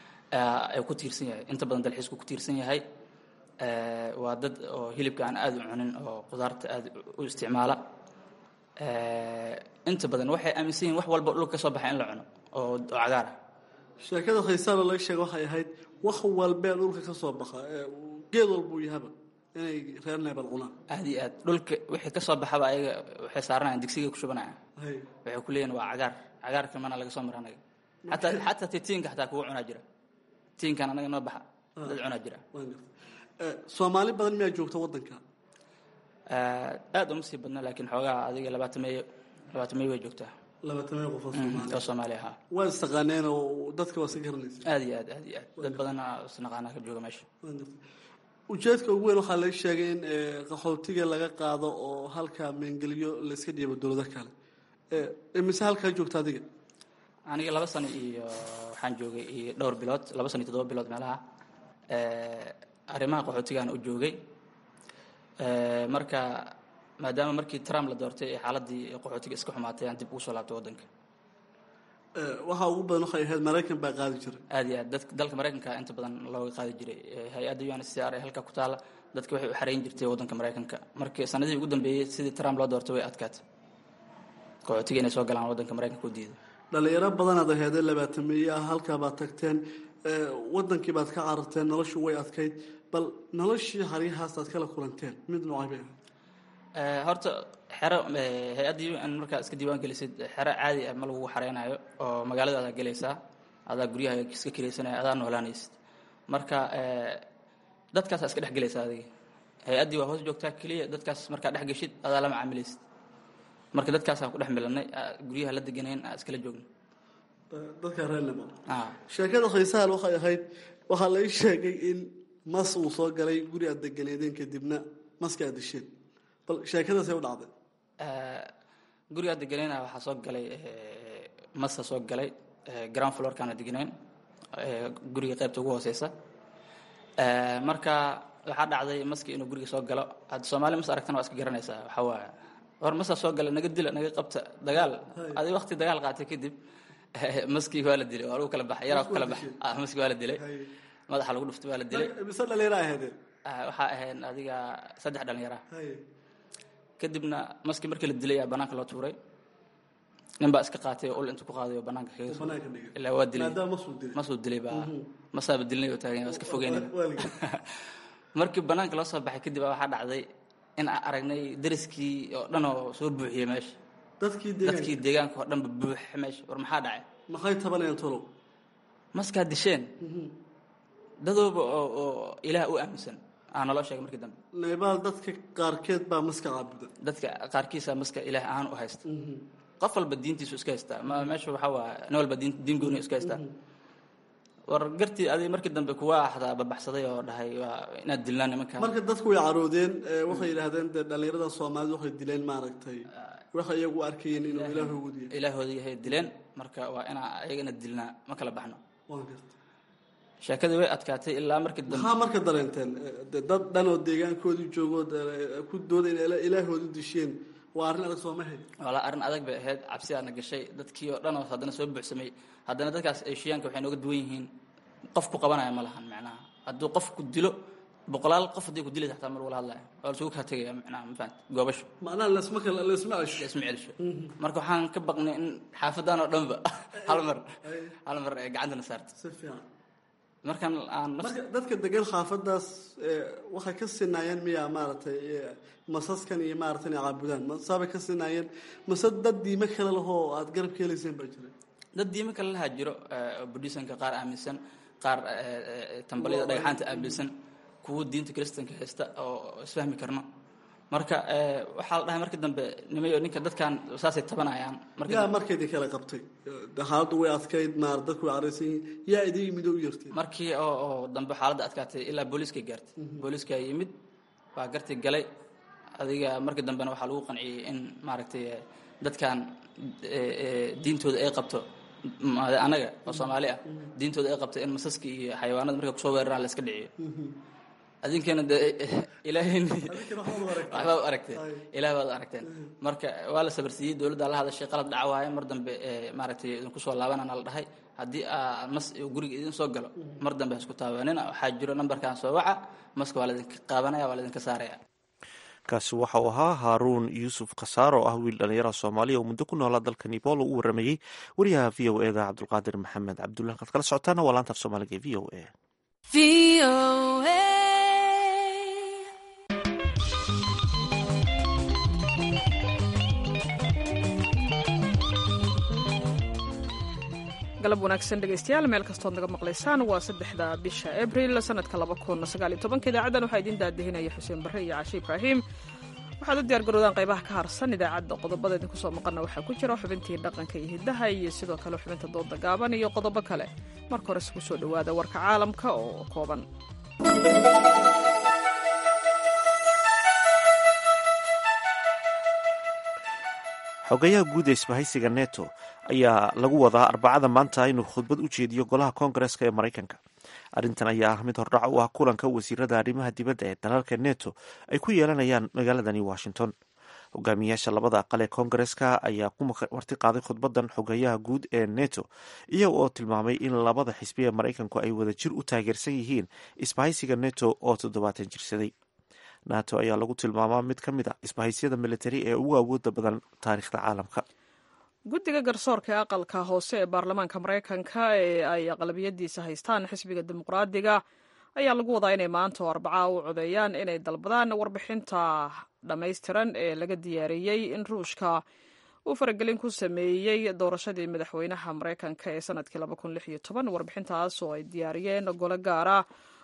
ay ku tiirsan yahay inta badan dalxiisku ku tiirsan yahay waa dad oo hilibka aan aada u cunin oo qudaarta aada u isticmaala inta badan waxay aaminsan yihin wax walba dhulka ka soo baxa in la cuno oo oo cagaara sheekada khaysaalo laga sheega waxay ahayd wax walbee dhulka ka soo baxa geed walbuu yahaba inay reer neebal cunaan aada iyo aad dhulka wixii ka soo baxaba ayaga waxay saaranayaan digsiga ku shubanayaan waxay ku leeyihin waa cagaar cagaarka mana laga soo mara anaga xataa xataa ti tiinka xataa kugu cunaa jira tiinkan anaga noo baxa dad cunaa jira soomaali badan miyaa joogta waddanka aada uma sii badno laakiin xoogaa adiga labaatameeyo labaatameeyo way joogtaa labaatameeyo qof oo soomaali ahaa waa istaqaaneen oo dadka waa iska garanaysa aada iyo aad aad iyo aad dad badan isnaqaanaa ka jooga meesha ujeedka ugu weyn waxaa laga sheegay in qaxootiga laga qaado oo halka meengeliyo layska dhiibo dowlado kale mise halkaa joogta adiga aniga laba sano iyo waxaan joogay iyo dhowr bilood laba sano iyo toddoba bilood meelaha arrimaha qaxootigaan u joogay marka maadaama markii trump la doortay ee xaaladii qaxootiga iska xumaatay aan dib ugu soo laabtay waddanka waxaa ugu badan waxay ahayd maraykan baa qaadi jiray aada iyo aad dad dalka maraykanka inta badan looga qaadi jiray hay-adda u n c r ee halka ku taala dadka waxay u xareyn jirtay waddanka maraykanka markii sanadihii ugu dambeeyey sidii trump loo doortay way adkaatay qaxootiga inay soo galaan waddanka maraykanka u diiday dhalinyaro badanaad aheedee labaatameeye ah halkaa baad tagteen waddankii baad ka cararteen noloshu way adkayd bal noloshii haryahaas aad kala kulanteen mid noocay bay ahayd horta xero hay-addii un markaa iska diiwaan gelisid xero caadi ah ma lagu xareynayo oo magaalada adaa gelaysaa adaa guryaha iska kiraysanaya adaa noolaanaysid marka dadkaasaa iska dhex gelaysa adiga hay-addii waa hoos joogtaa keliya dadkaas markaa dhex geshid adaa lama caamilaysid marka dadkaasaan ku dhex milanay guryaha la deganayn aa iskala joogna dadka reernimo sheekada khaysaal waxay ahayd waxaa la ii sheegay in mas uu soo galay guri aad deganeedeen kadibna maska aad disheen bal sheekadaasay u dhacday guriga aad deganayna waxaa soo galay masa soo galay ground floorkaana deganayn guriga qaybta ugu hooseysa marka waxaa dhacday maski inuu guriga soo galo hadda soomaali mas aragtana waa iska garanaysaa waxaa waaye hor masaa soo gala naga dila naga qabta dagaal adi waqti dagaal qaatay kadib maskii waa la dilay waa lagu kala baxay yaraa ku kala baxay maski waa la dilay madaxa lagu dhuftay waa la dilay mise dhalinyara ahaydeen waxaa ahayn adiga saddex dhalinyara kadibna maski markii la dilay ayaa banaanka loo tuuray nin baa iska qaatay oo ul intu ku qaaday oo banaanka kaga soo ilaa waa dilay masuu dilay baa masaaba dilnay oo taagan waa iska fogeynay markii banaanka loo soo baxay kadib waxaa dhacday in aan aragnay dariskii oo dhan oo soo buuxiyey meesha dadkii deegaanka oo dhanba buuxa meesha war maxaa dhacay maxay tabanayaan tolow maskaa disheen dadooba oo ilaah u aaminsan aa naloo sheegay markii dambe naybaal dadka qaarkeed baa maska caabuda dadka qaarkiisa maska ilaah ahaan u haysta qof walba diintiisu iska haystaa ma meesha waxaa waa nin walba diin diin gooni iska haystaa war gartii adig markii dambe kuwa axdaa babaxsaday oo dhahay waa inaad dilnaa nimankan marka dadku way caroodeen waxay yidhaahdeen dee dhallinyarada soomaalida waxay dileen maaragtay waxay iyagu arkayeen inuu ilaahoodu yahay ilaahooda yahay dileen marka waa inaa ayagana dilnaa ma kala baxno sheekadii way adkaatay ilaa markii dambe maxaa marka dareenteen dad dhan oo deegaankoodii joogo ku dooda inay ilaahoodu disheen waa arrin adag sooma hayd walaa arrin adag bay ahayd cabsidaana gashay dadkii oo dhan oo haddana soo buuxsamay haddana dadkaas eeshiyaanka waxay nooga duwan yihiin qof ku qabanaya ma lahan macnaha hadduu qof ku dilo boqolaal qof haddii ku dilaysa xataa mar wala hadlaya waa lasugu kaa tegaya macnaha ma fahamti goobasho macnaha lasma kala lasma cesho lasma celisho marka waxaan ka baqnay in xaafadan oo dhanba hal mar hal mar ay gacantana saarto si fiican markan aan marka dadka degan xaafadaas waxay ka sinaayeen miyaa maaragtay masaskan iyo maaragtay inay caabudaan masaabay ka sinaayeen mase dad diime kale lahoo aad garab ka helayseen baa jira dad diime kale lahaa jiro buddhisanka qaar aaminsan qaar tambalida dhagaxaanta aaminsan kuwo diinta kristanka haysta oo isfahmi karno marka waxaa la dhahay markii dambe nimayo ninka dadkan saasay tabanayaan yaa markaydii kala qabtay xaaladdu way adkayd maar dadku way caraysan yihiin yaa idin yimid oo u yartay markii oo oo dambe xaaladda adkaatay ilaa booliiska gaartay booliiska yimid waa gartii galay adiga markii dambena waxaa lagu qanciyey in maaragtay dadkan diintooda ay qabto anaga oo soomaali ah diintooda ay qabto in masaska iyo xayawaanada markay kusoo weeraraan la iska dhiciyo adinkana de ilaahay waxbaa u aragteen ilaah baad u aragteen marka waa la sabarsiiyey dowladda la hadashay qalad dhaca waaye mar dambe maaragtay idinku soo laabanana la dhahay haddii aa mas guriga idin soo galo mar dambe ha isku taabanina waxaa jiro nambarkan soo waca maska waa laidinka qaabanaya waa laidinka saaraya kaasi waxa uu ahaa haaruun yuusuf khasaar oo ah wiil dhallinyara soomaaliya oo muddo ku noolaa dalka nebol oo u waramayey wariyaha v o eda cabdulqaadir maxamed cabdulah halkaad kala socotaana waa laanta af soomaaliga e v o a galab wanaagsan dhegaystayaal meel kastood naga maqlaysaan waa saddexda bisha abril sanadka laba kun sagaal iyo tobanka idaacadan waxaa idiin daadihinaya xuseen barre iyo cashe ibraahim waxaad u diyaar garoodaan qaybaha ka harsan idaacadda qodobada idinku soo maqana waxaa ku jira xubintii dhaqanka iyo hiddaha iyo sidoo kale xubinta dooda gaaban iyo qodobo kale marka hore isku soo dhowaada warka caalamka oo kooban xogayaha guud ee isbahaysiga neto ayaa lagu wadaa arbacada maanta inuu khudbad u jeediyo golaha koongareska ee maraykanka arrintan ayaa ah mid hordhac u ah kulanka wasiirada arrimaha dibadda ee dalalka neto ay ku yeelanayaan magaaladani washington hogaamiyaasha labada aqal ee koongareska ayaa ku marti qaaday khudbadan xogayaha guud ee neto iyaga oo tilmaamay in labada xisbi ee maraykanku ay wada jir u taageersan yihiin isbahaysiga neto oo toddobaatan jirsaday nato ayaa lagu tilmaamaa mid ka mid a isbahaysyada militari ee ugu awooda badan taariikhda caalamka guddiga garsoorka ee aqalka hoose ee baarlamaanka maraykanka ee ay aqlabiyadiisa haystaan xisbiga dimuqraadiga ayaa lagu wadaa inay maanta oo arbacaa u codeeyaan inay dalbadaan warbixinta dhammaystiran ee laga diyaariyey in ruushka uu faragelin ku sameeyey doorashadii madaxweynaha maraykanka ee sanadkii warbixintaas oo ay diyaariyeen gole gaara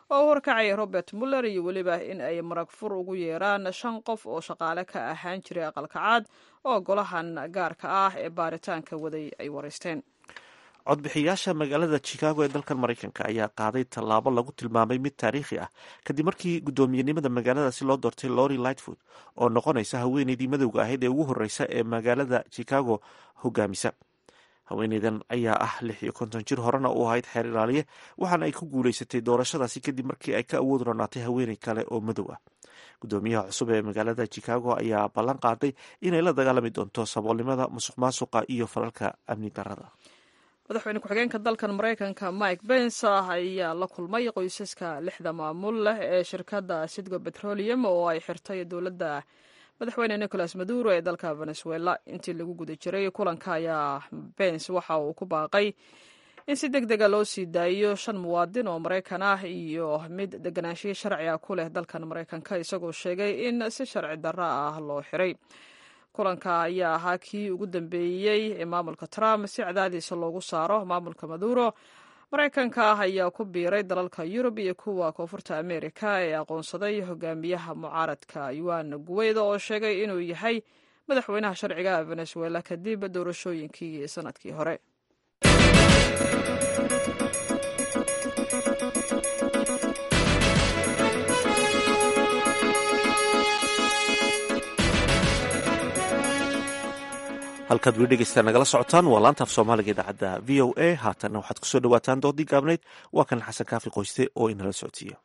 oo u horkacaya robert muller iyo weliba in ay marag fur ugu yeeraan shan qof oo shaqaale ka ahaan jiray aqalkacaad oo golahan gaarka ah ee baaritaanka waday ay wareysteen codbixiyaasha magaalada chicago ee dalkan maraykanka ayaa qaaday tallaabo lagu tilmaamay mid taariikhi ah kadib markii guddoomiyenimada magaaladaasi loo doortay lori lightfoot oo noqonaysa haweeneydii madowga ahayd ee ugu horreysa ee magaalada chicago hogaamisa haweeneydan ayaa ah lix iyo konton jir horena u ahayd xeer ilaaliye waxaana ay ku guuleysatay doorashadaasi kadib markii ay ka awood ronaatay haweeney kale oo madow ah guddoomiyaha cusub ee magaalada chicago ayaa ballan qaaday inay la dagaalami doonto saboolnimada musuq maasuqa iyo falalka amni darada madaxweyne ku-xigeenka dalkan maraykanka mike bens ayaa la kulmay qoysaska lixda maamul leh ee shirkadda sidgo petroleum oo ay xirtay dowladda madaxweyne nicolas maduro ee dalka venezuela intii lagu guda jiray kulanka ayaa bens waxa uu ku baaqay in si deg dega loo sii daayo shan muwaadin oo maraykan ah iyo mid deganaanshiyo sharci ah ku leh dalkan maraykanka isagoo sheegay in si sharci darro ah loo xiray kulanka ayaa ahaa kii ugu dambeeyey ee maamulka trump si cadaadiisa loogu saaro maamulka maduro maraykanka ah ayaa ku biiray dalalka yurub iyo kuwa koonfurta amerika ee aqoonsaday hogaamiyaha mucaaradka yuan guweyda oo sheegay inuu yahay madaxweynaha sharciga venezuela kadib doorashooyinkii sanadkii hore halkaad weli dhegeystaan nagala socotaan waa laanta af soomaaliga idaacadda v o a haatanna waxaad kusoo dhawaataan doodii gaabnayd waa kan xasan kaafi qoyste oo inala socodsiiya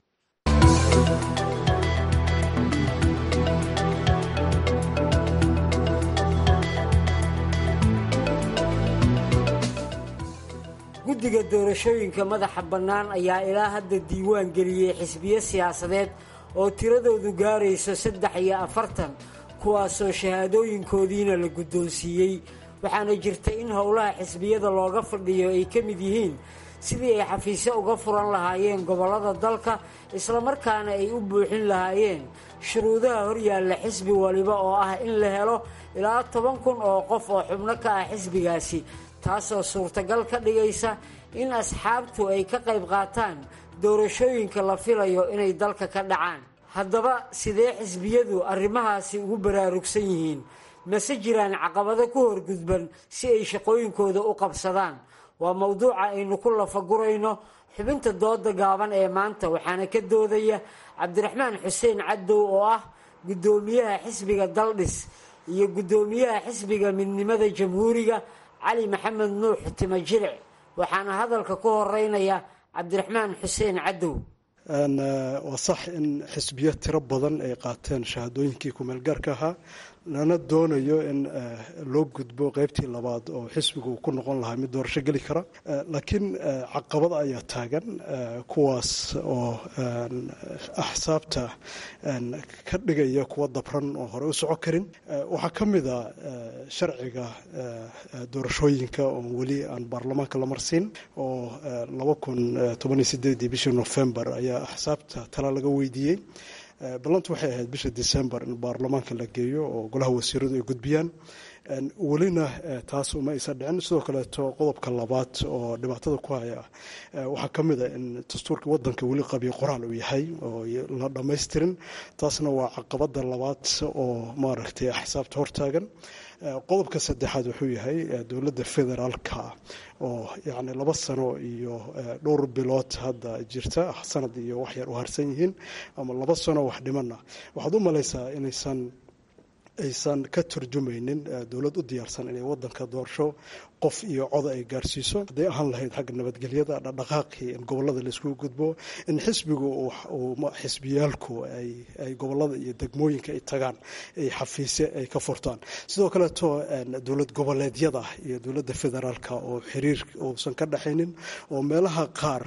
guddiga doorashooyinka madaxa bannaan ayaa ilaa hadda diiwaan geliyey xisbiyo siyaasadeed oo tiradoodu gaarayso saddex iyo afartan kuwaasoo shahaadooyinkoodiina la guddoonsiiyey waxaana jirta in howlaha xisbiyada looga fadhiyo ay ka mid yihiin sidii ay xafiisyo uga furan lahaayeen gobollada dalka islamarkaana ay u buuxin lahaayeen shuruudaha horyaalla xisbi waliba oo ah in la helo ilaa toban kun oo qof oo xubno ka ah xisbigaasi taasoo suurtagal ka dhigaysa in asxaabtu ay ka qayb qaataan doorashooyinka la filayo inay dalka ka dhacaan haddaba sidee xisbiyadu arrimahaasi ugu baraarugsan yihiin mase jiraan caqabado ku horgudban si ay shaqooyinkooda u qabsadaan waa mowduuca aynu ku lafagurayno xubinta dooda gaaban ee maanta waxaana ka doodaya cabdiraxmaan xuseen cadow oo ah guddoomiyaha xisbiga daldhis iyo guddoomiyaha xisbiga midnimada jamhuuriga cali maxamed nuux timajilic waxaana hadalka ku horeynaya cabdiraxmaan xuseen cadow waa sax in xisbiyo tiro badan ay qaateen shahaadooyinkii kumeelgaarka ahaa lana doonayo in loo gudbo qeybtii labaad oo xisbigu ku noqon lahaa mid doorasho geli kara laakiin caqabada ayaa taagan kuwaas oo axsaabta ka dhigaya kuwa dabran oo hore u soco karin waxaa ka mid a sharciga doorashooyinka oo weli aan baarlamaanka la marsiin oo laba kun tobaniyo sideedii bishii nofembar ayaa axsaabta tala laga weydiiyey ballantu waxay ahayd bisha december in baarlamaanka la geeyo oo golaha wasiiradu ay gudbiyaan welina taas uma aysan dhicin sidoo kaleeto qodobka labaad oo dhibaatada ku haya waxaa ka mid a in dastuurka wadanka weli qabiyo qoraal uu yahay oo la dhammaystirin taasna waa caqabada labaad oo maaragtay axsaabta hortaagan qodobka saddexaad wuxuu yahay dowladda federaalka oo yacni laba sano iyo dhowr bilood hadda jirta sanad iyo wax yar u harsan yihiin ama laba sano wax dhimana waxaad u malaysaa inaysan aysan ka turjumaynin dowlad u diyaarsan inay wadanka doorasho qof iyo coda ay gaarsiiso hadday ahaan lahayd xagga nabadgelyada dhaqdhaqaaqii in gobolada laiskugu gudbo in xisbigu xisbiyaalku ay gobolada iyo degmooyinka ay tagaan ay xafiisye ay ka furtaan sidoo kaleeto dowlad goboleedyada iyo dowladda federaalka oo xiriir uusan ka dhexaynin oo meelaha qaar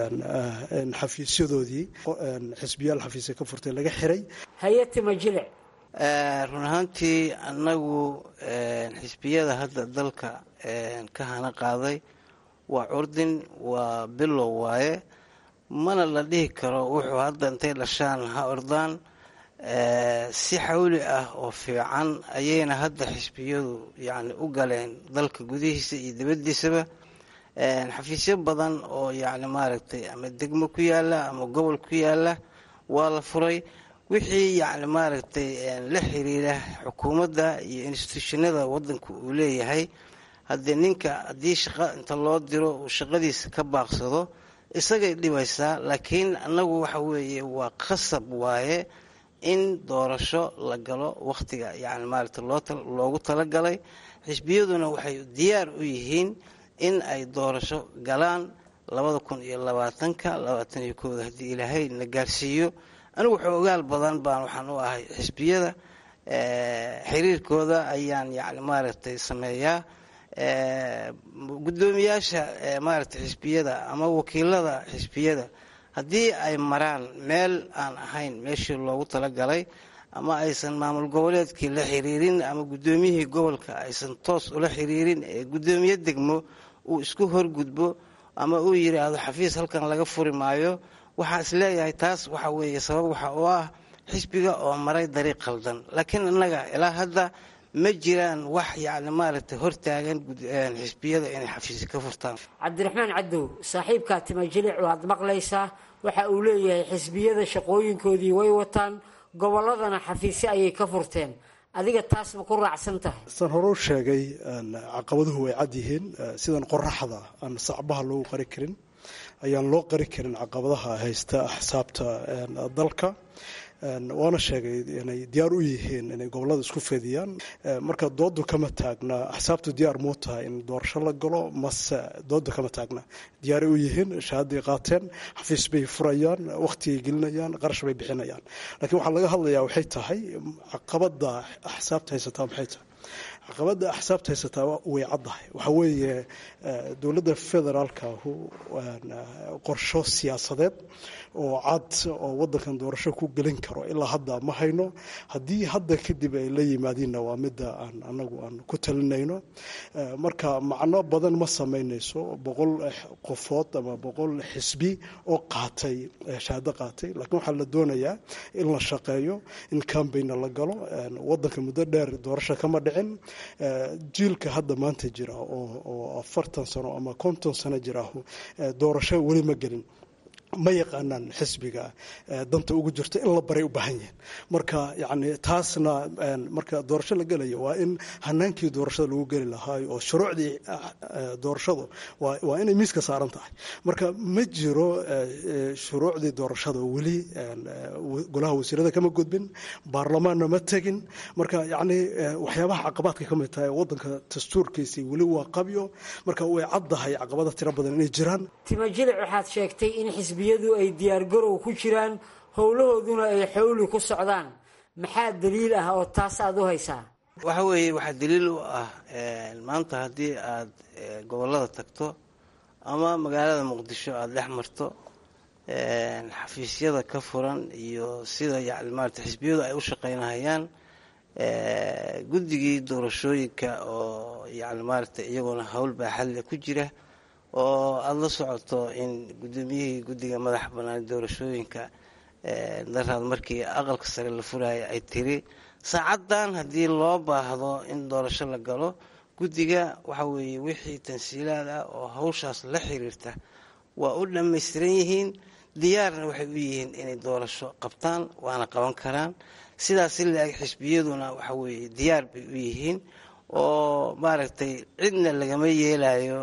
xafiisyadoodii xisbiyaal xafiisya ka furtay laga xiray hayatimajilic run ahaantii annagu xisbiyada hadda dalka ka hana qaaday waa curdin waa bilow waaye mana la dhihi karo wuxuu hadda intay dhashaan ha ordaan si xawli ah oo fiican ayayna hadda xisbiyadu yacni u galeen dalka gudihiisa iyo dibaddiisaba xafiisyo badan oo yacni maaragtay ama degmo ku yaala ama gobol ku yaala waa la furay wixii yacni maaragtay la xiriira xukuumadda iyo instituushinada waddanka uu leeyahay haddii ninka haddii shaqo inta loo diro uu shaqadiisa ka baaqsado isagay dhibaysaa laakiin annagu waxa weeye waa qasab waaye in doorasho la galo wakhtiga yacni maaragtay loogu talagalay xisbiyaduna waxay diyaar u yihiin in ay doorasho galaan labada kun iyo labaatanka labaatan iyo kooda haddii ilaahay na gaarsiiyo anigu xoogaal badan baan waxaan u ahay xisbiyada xiriirkooda ayaan yacni maaragtay sameeyaa guddoomiyaasha maaragtay xisbiyada ama wakiilada xisbiyada haddii ay maraan meel aan ahayn meeshii loogu talagalay ama aysan maamul goboleedkii la xiriirin ama guddoomiyihii gobolka aysan toos ula xiriirin ee guddoomiye degmo uu isku horgudbo ama uu yidhaahdo xafiis halkan laga furi maayo waxaa is leeyahay taas waxa weeye sabab waxa oo ah xisbiga oo maray dariiq khaldan laakiin innaga ilaa hadda ma jiraan wax yacni maaragtay hortaagan xisbiyada inay xafiisi ka furtaan cabdiraxmaan cadow saaxiibkaa timajilic waad maqlaysaa waxa uu leeyahay xisbiyada shaqooyinkoodii way wataan gobolladana xafiisyo ayay ka furteen adiga taas ma ku raacsan tahay san hore u sheegay caqabaduhu way cad yihiin sidan qoraxda aan sacbaha loogu qari karin ayaan loo qari karin caqabadaha haysta axsaabta dalka waana sheegay inay diyaar u yihiin inay gobolada isku fediyaan marka doodu kama taagna axsaabtu diyaar muu tahay in doorasho la galo mase doodu kama taagna diyaaray u yihiin shahaaday qaateen xafiis bay furayaan wakhtigay gelinayaan qarash bay bixinayaan laakiin waxaa laga hadlayaa waxay tahay caqabada axsaabta haysataa maxay tahay caqabada axsaabta haysataa way caddahay waxa weeye dowladda federaalka qorsho siyaasadeed oo cad oo wadankan doorasho ku gelin karo ilaa hadda ma hayno haddii hadda kadib ay la yimaadiinna waa midda aan anagu aan ku talinayno marka macno badan ma samaynayso boqol qofood ama boqol xisbi oo qaatay shahaado qaatay laakiin waxaa la doonayaa in la shaqeeyo in cambaigna la galo wadanka muddo dheer doorasho kama dhicin jiilka hadda maanta jira oo afartan sano ama konton sano jira doorasho weli ma gelin ma yaqaanaan xisbiga danta ugu jirto in la baray u baahan yihiin marka yani taasna marka doorasho la gelayo waa in hanaankii doorashada lagu geli lahaayo oo shuruucdii doorashadu waa inay miiska saaran tahay marka ma jiro shuruucdii doorashada weli golaha wasiirada kama gudbin baarlamaanna ma tegin marka yani waxyaabaha caqabaadka ka mid tahay wadanka dastuurkiisii weli waa qabyo marka way caddahay caqabada tiro badan inay jiraan timajilic waxaad sheegtay in xisbiyadu ay diyaargarow ku jiraan howlahooduna ay xowli ku socdaan maxaa daliil ah oo taas aada u haysaa waxa weeye waxaa daliil u ah maanta haddii aad gobollada tagto ama magaalada muqdisho aada dhex marto xafiisyada ka furan iyo sida yani maarata xisbiyadu ay u shaqaynahayaan guddigii doorashooyinka oo yani maarata iyaguna howl baaxadle ku jira oo aada la socoto in guddoomiyihii guddiga madaxa bannaan doorashooyinka daraad markii aqalka sare la furaya ay tiri saacaddan haddii loo baahdo in doorasho la galo guddiga waxa weeye wixii tansiilaad ah oo hawshaas la xiriirta waa u dhammaystiran yihiin diyaarna waxay u yihiin inay doorasho qabtaan waana qaban karaan sidaas si la-eg xisbiyaduna waxa weeye diyaar bay u yihiin oo maaragtay cidna lagama yeelayo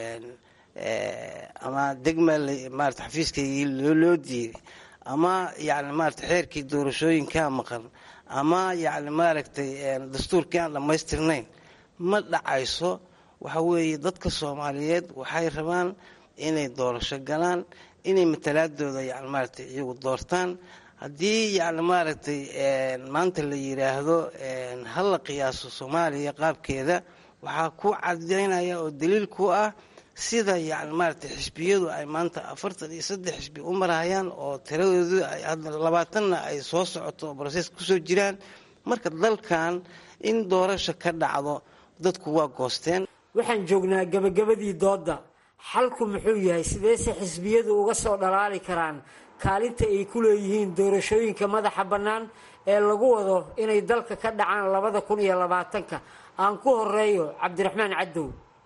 ama degma maarata xafiiskaygii loo diiday ama yani maarata xeerkii doorashooyinkaa maqan ama yani maaragtay dastuurkii aan dhammaystirnayn ma dhacayso waxa weeye dadka soomaaliyeed waxay rabaan inay doorasho galaan inay matalaadooda yani maaragtay iyagu doortaan haddii yani maaragtay maanta la yiraahdo ha la qiyaaso soomaaliya qaabkeeda waxaa ku cadaynaya oo daliil ku ah sida yani maaragtay xisbiyadu ay maanta afartan iyo saddex xisbi u marayaan oo tiradoodu labaatanna ay soo socoto oo brosees kusoo jiraan marka dalkan in doorasho ka dhacdo dadku waa goosteen waxaan joognaa gabagabadii doodda xalku muxuu yahay sideese xisbiyadu uga soo dhalaali karaan kaalinta ay ku leeyihiin doorashooyinka madaxa bannaan ee lagu wado inay dalka ka dhacaan labada kun iyo labaatanka aan ku horeeyo cabdiraxmaan cadow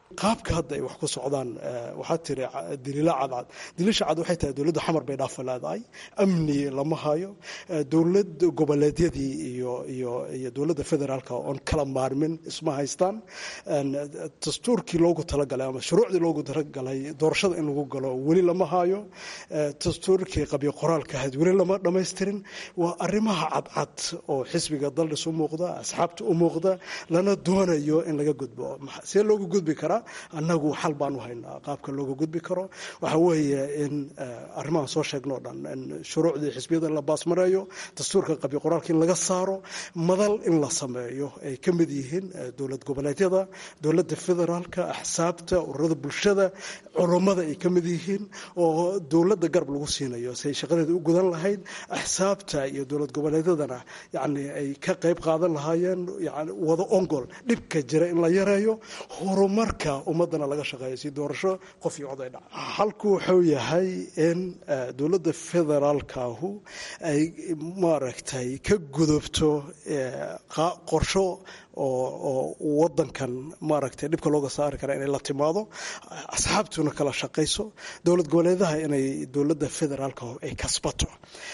qaabka hadda ay wax ku socdaan waxaa tiri daliila cadcad daliisha cad waxay tahay dowladda xamar bay dhaafa leedahay amni lama hayo dowlad goboleedyadii iyo iyo iyo dowladda federaalka oon kala maarmin isma haystaan dastuurkii loogu talagalay ama shuruucdii loogu talagalay doorashada in lagu galo weli lama hayo dastuurkii qabyo qoraalka ahayd weli lama dhammaystirin waa arrimaha cadcad oo xisbiga daldhis u muuqda asxaabta u muuqda lana doonayo in laga gudbo see loogu gudbi karaa annagu xal baan u haynaa qaabka looga gudbi karo waxa weeye in arrimahan soo sheegnoo dhan in shuruucdii xisbiyada in la baasmareeyo dastuurka qabyo qoraalka in laga saaro madal in la sameeyo ay ka mid yihiin dowlad goboleedyada dowladda federaalka axsaabta ururada bulshada culummada ay ka mid yihiin oo dowladda garab lagu siinayo si ay shaqadeeda u gudan lahayd axsaabta iyo dowlad goboleedyadana yacni ay ka qayb qaadan lahaayeen yani wada ongol dhibka jira in la yareeyo horumarka ummadana laga shaqeeyo si doorasho qof iyo cod ay dhaca halku wuxuu yahay in dowladda federaalkaahu ay maaragtay ka gudubto qorsho oo wadankan maaragtay dhibka looga saari kara inay la timaado asxaabtuna kala shaqayso dowlad goboleedaha inay dowladda federaalka ay kasbato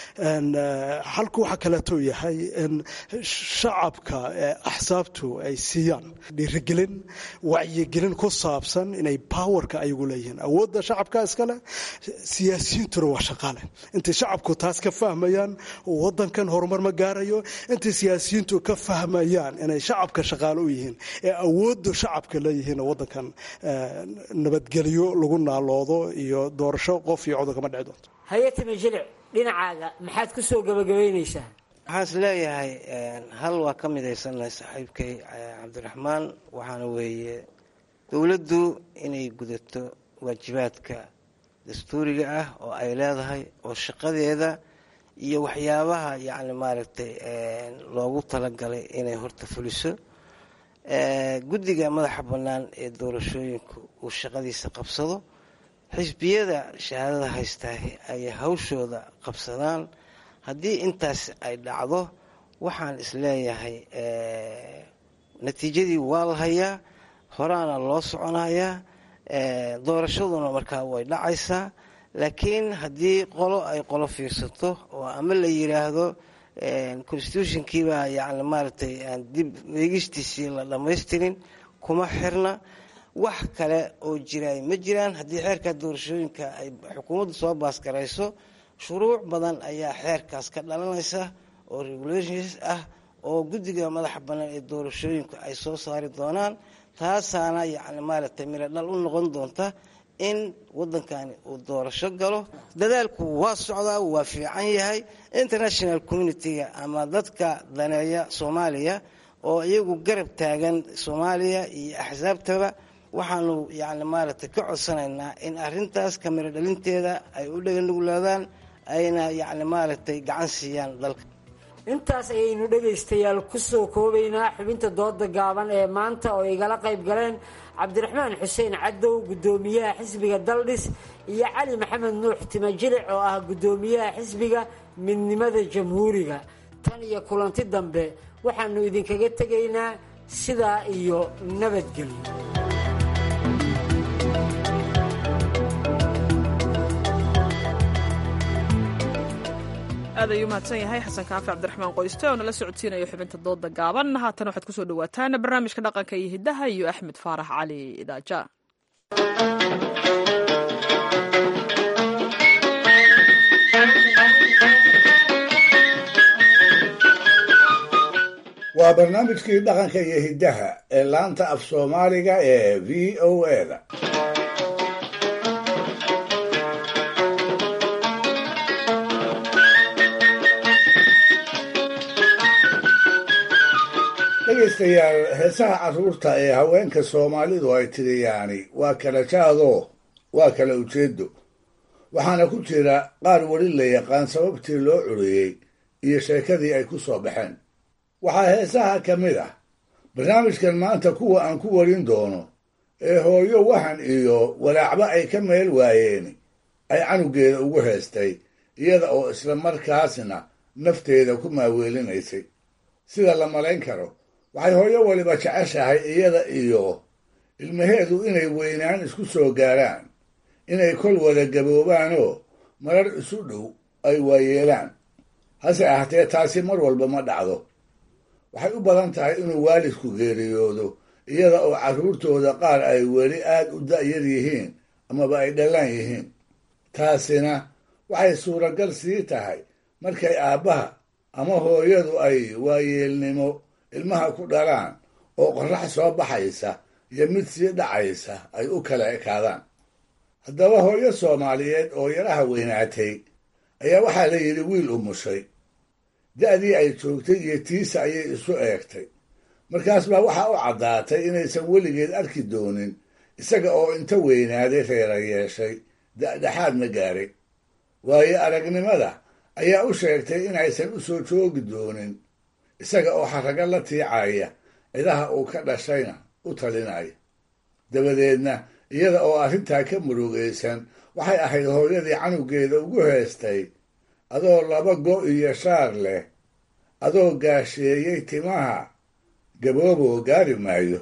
halku waxaa kaleeto yahay in shacabka axsaabtu ay siiyaan dhiirigelin wacyigelin ku saabsan inay powerka ayagu leeyihiin awoodda shacabka iskale siyaasiyiintuna waa shaqaale intay shacabku taas ka fahmayaan wadankan horumar ma gaarayo intay siyaasiyiintu ka fahmayaan inay shacabka shaqaale u yihiin ee awoodda shacabka leeyihiin wadankan nabadgelyo lagu naaloodo iyo doorasho qof iyo codon kama dhici doonto hayatime jilic dhinacaaga maxaad ku soo gabagabaynaysaa waxaan is leeyahay hal waa ka midaysannahay saaxiibkay cabdiraxmaan waxaana weeye dowladdu inay gudato waajibaadka dastuuriga ah oo ay leedahay oo shaqadeeda iyo waxyaabaha yacni maaragtay loogu talagalay inay horta fuliso guddiga madaxa bannaan ee doorashooyinku uu shaqadiisa qabsado xisbiyada shahaadada haystaa ay hawshooda qabsadaan haddii intaas ay dhacdo waxaan isleeyahay natiijadii waa la hayaa horaana loo soconayaa doorashaduna markaa way dhacaysaa laakiin haddii qolo ay qolo fiirsato oo ama la yiraahdo constitutionkiibaa yani maaragtay aan dib eegistiisii la dhammaystirin kuma xirna wax kale oo jiraay ma jiraan haddii xeerka doorashooyinka ay xukuumaddu soo baasgarayso shuruuc badan ayaa xeerkaas ka dhalanaysa oo regulations ah oo guddiga madaxa bannaan ee doorashooyinku ay soo saari doonaan taasaana yacni maaragtay miro dhal u noqon doonta in waddankani uu doorasho galo dadaalku waa socdaa waa fiican yahay international communitiga ama dadka daneeya soomaaliya oo iyagu garab taagan soomaaliya iyo axsaabtaba waxaanu yacni maaragtay ka codsanaynaa in arrintaas kamiro dhalinteeda ay u dheganuglaadaan ayna yacni maaragtay gacan siiyaan dalka intaas ayaynu dhegaystayaal ku soo koobaynaa xubinta dooda gaaban ee maanta oo igala qayb galeen cabdiraxmaan xuseen cadow guddoomiyaha xisbiga daldhis iyo cali maxamed nuux timajilic oo ah guddoomiyaha xisbiga midnimada jamhuuriga tan iyo kulanti dambe waxaanu idinkaga tegaynaa sidaa iyo nabadgelyo aad ayuu mahadsan yahay xasan kaafi cabdiraxmaan qoyste oo nala socodsiinayo xubinta dooda gaaban haatan waxaad kusoo dhawaataan barnaamijka dhaqanka iyo hiddaha iyo axmed faarax cali idaaja waa barnaamijkii dhaqanka iyo hiddaha ee laanta af soomaaliga ee v o eda dhegaystayaal heesaha carruurta ee haweenka soomaalidu ay tiriyaani waa kala jaadoo waa kala ujeedo waxaana ku jira qaar weli la yaqaan sababtii loo curiyey iyo sheekadii ay ku soo baxeen waxaa heesaha ka mid ah barnaamijkan maanta kuwa aan ku warin doono ee hooyo wahan iyo walaacba ay ka meel waayeen ay canugeeda ugu heestay iyada oo isla markaasna nafteeda ku maaweelinaysay sida la malayn karo waxay hooyo waliba jeceshahay iyada iyo ilmaheedu inay weynaan isku soo gaaraan inay kol wada gaboobaanoo marar isu dhow ay waayeelaan hase ahatee taasi mar walba ma dhacdo waxay u badan tahay inuu waalidku geeriyoodo iyada oo carruurtooda qaar ay weli aad u da'yar yihiin amaba ay dhallaan yihiin taasina waxay suuragal sii tahay markay aabbaha ama hooyadu ay waayeelnimo ilmaha ku dhalaan oo qorrax soo baxaysa iyo mid sii dhacaysa ay u kala ekaadaan haddaba hooyo soomaaliyeed oo yaraha weynaatay ayaa waxaa la yidhi wiil umushay da'dii ay joogtay iyo tiisa ayay isu eegtay markaas baa waxaa u caddaatay inaysan weligeed arki doonin isaga oo inta weynaaday reera yeeshay da'dhexaadna gaaray waayo aragnimada ayaa u sheegtay inaysan u soo joogi doonin isaga oo xarrago la tiicaya cidaha uu ka dhashayna u talinaya dabadeedna iyada oo arrintaa ka murugaysan waxay ahayd hooyadii canugeeda ugu heestay adoo laba go' iyo shaar leh adoo gaasheeyey timaha gabooboo gaari maayo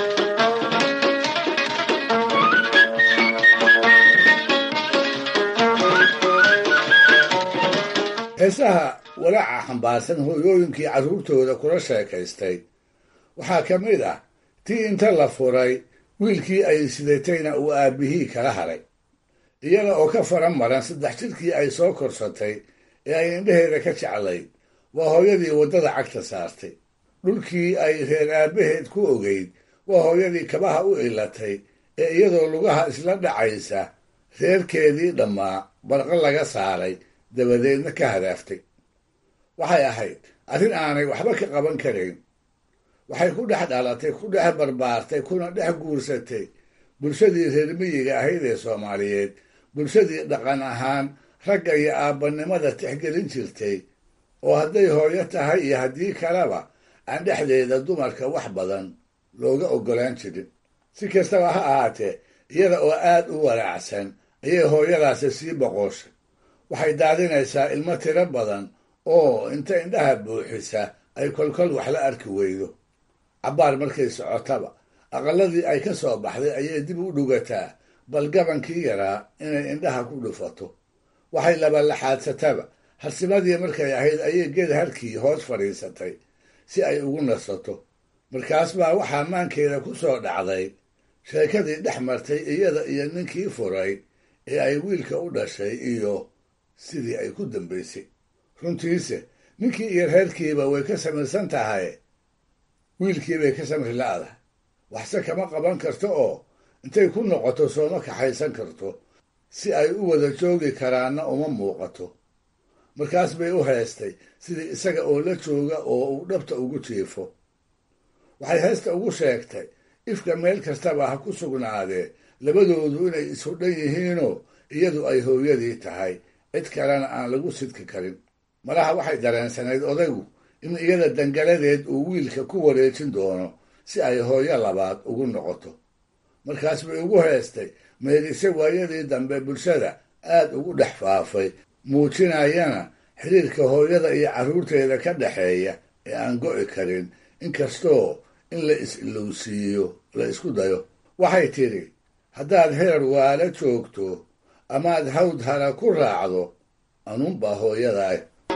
heesaha walaaca xambaarsan hooyooyinkii carruurtooda kula sheekaystay waxaa ka mid ah tii inta la furay wiilkii ay sidatayna uu aabbihii kala haray iyada oo ka faran maran saddex jidkii ay soo korsatay ee ay indhaheeda ka jeclayd waa hooyadii waddada cagta saartay dhulkii ay reer aabbaheed ku ogeyd waa hooyadii kabaha u ilatay ee iyadoo lugaha isla dhacaysa reerkeedii dhammaa barqa laga saaray dabadeedna ka hadaaftay waxay ahayd arrin aanay waxba ka qaban karayn waxay ku dhex dhalatay ku dhex barbaartay kuna dhex guursatay bulshadii reer miyiga ahayd ee soomaaliyeed bulshadii dhaqan ahaan ragga iyo aabbanimada tixgelin jirtay oo hadday hooyo tahay iyo haddii kaleba aan dhexdeeda dumarka wax badan looga oggolaan jirin si kastaba ha ahaatee iyada oo aad u walaacsan ayay hooyadaasi sii boqoshay waxay daadinaysaa ilmo tiro badan oo inta indhaha buuxisa ay kolkol wax la arki weydo cabbaar markay socotaba aqalladii ay ka soo baxday ayay dib u dhugataa bal gabankii yaraa inay indhaha ku dhufato waxay labalaxaadsataba harsimadii markay ahayd ayay geed harkii hoos fadhiisatay si ay ugu nasato markaas baa waxaa maankeeda ku soo dhacday sheekadii dhex martay iyada iyo ninkii furay ee ay wiilka u dhashay iyo sidii ay ku dambaysay runtiise ninkii iyo reerkiiba way ka samaysan tahay wiilkii bay ka samri la'dahay waxse kama qaban karto oo intay ku noqoto sooma kaxaysan karto si ay u wada joogi karaanna uma muuqato markaas bay u heestay sidii isaga oo la jooga oo uu dhabta ugu jiifo waxay heesta ugu sheegtay ifka meel kastaba ha ku sugnaadee labadoodu inay ishudhan yihiinoo iyadu ay hooyadii tahay cid kalena aan lagu sidki karin malaha waxay dareensanayd odaygu in iyada dangaladeed uu wiilka ku wareejin doono si ay hooyo labaad ugu noqoto markaas bay ugu heestay meedise waayadii dambe bulshada aad ugu dhex faafay muujinayana xiriirka hooyada iyo carruurteeda ka dhexeeya ee aan go'i karin inkastoo in la is-ilowsiiyo la isku dayo waxay tidhi haddaad heer waala joogto amaad hawd hara ku raacdo anuunbaa hooyadaah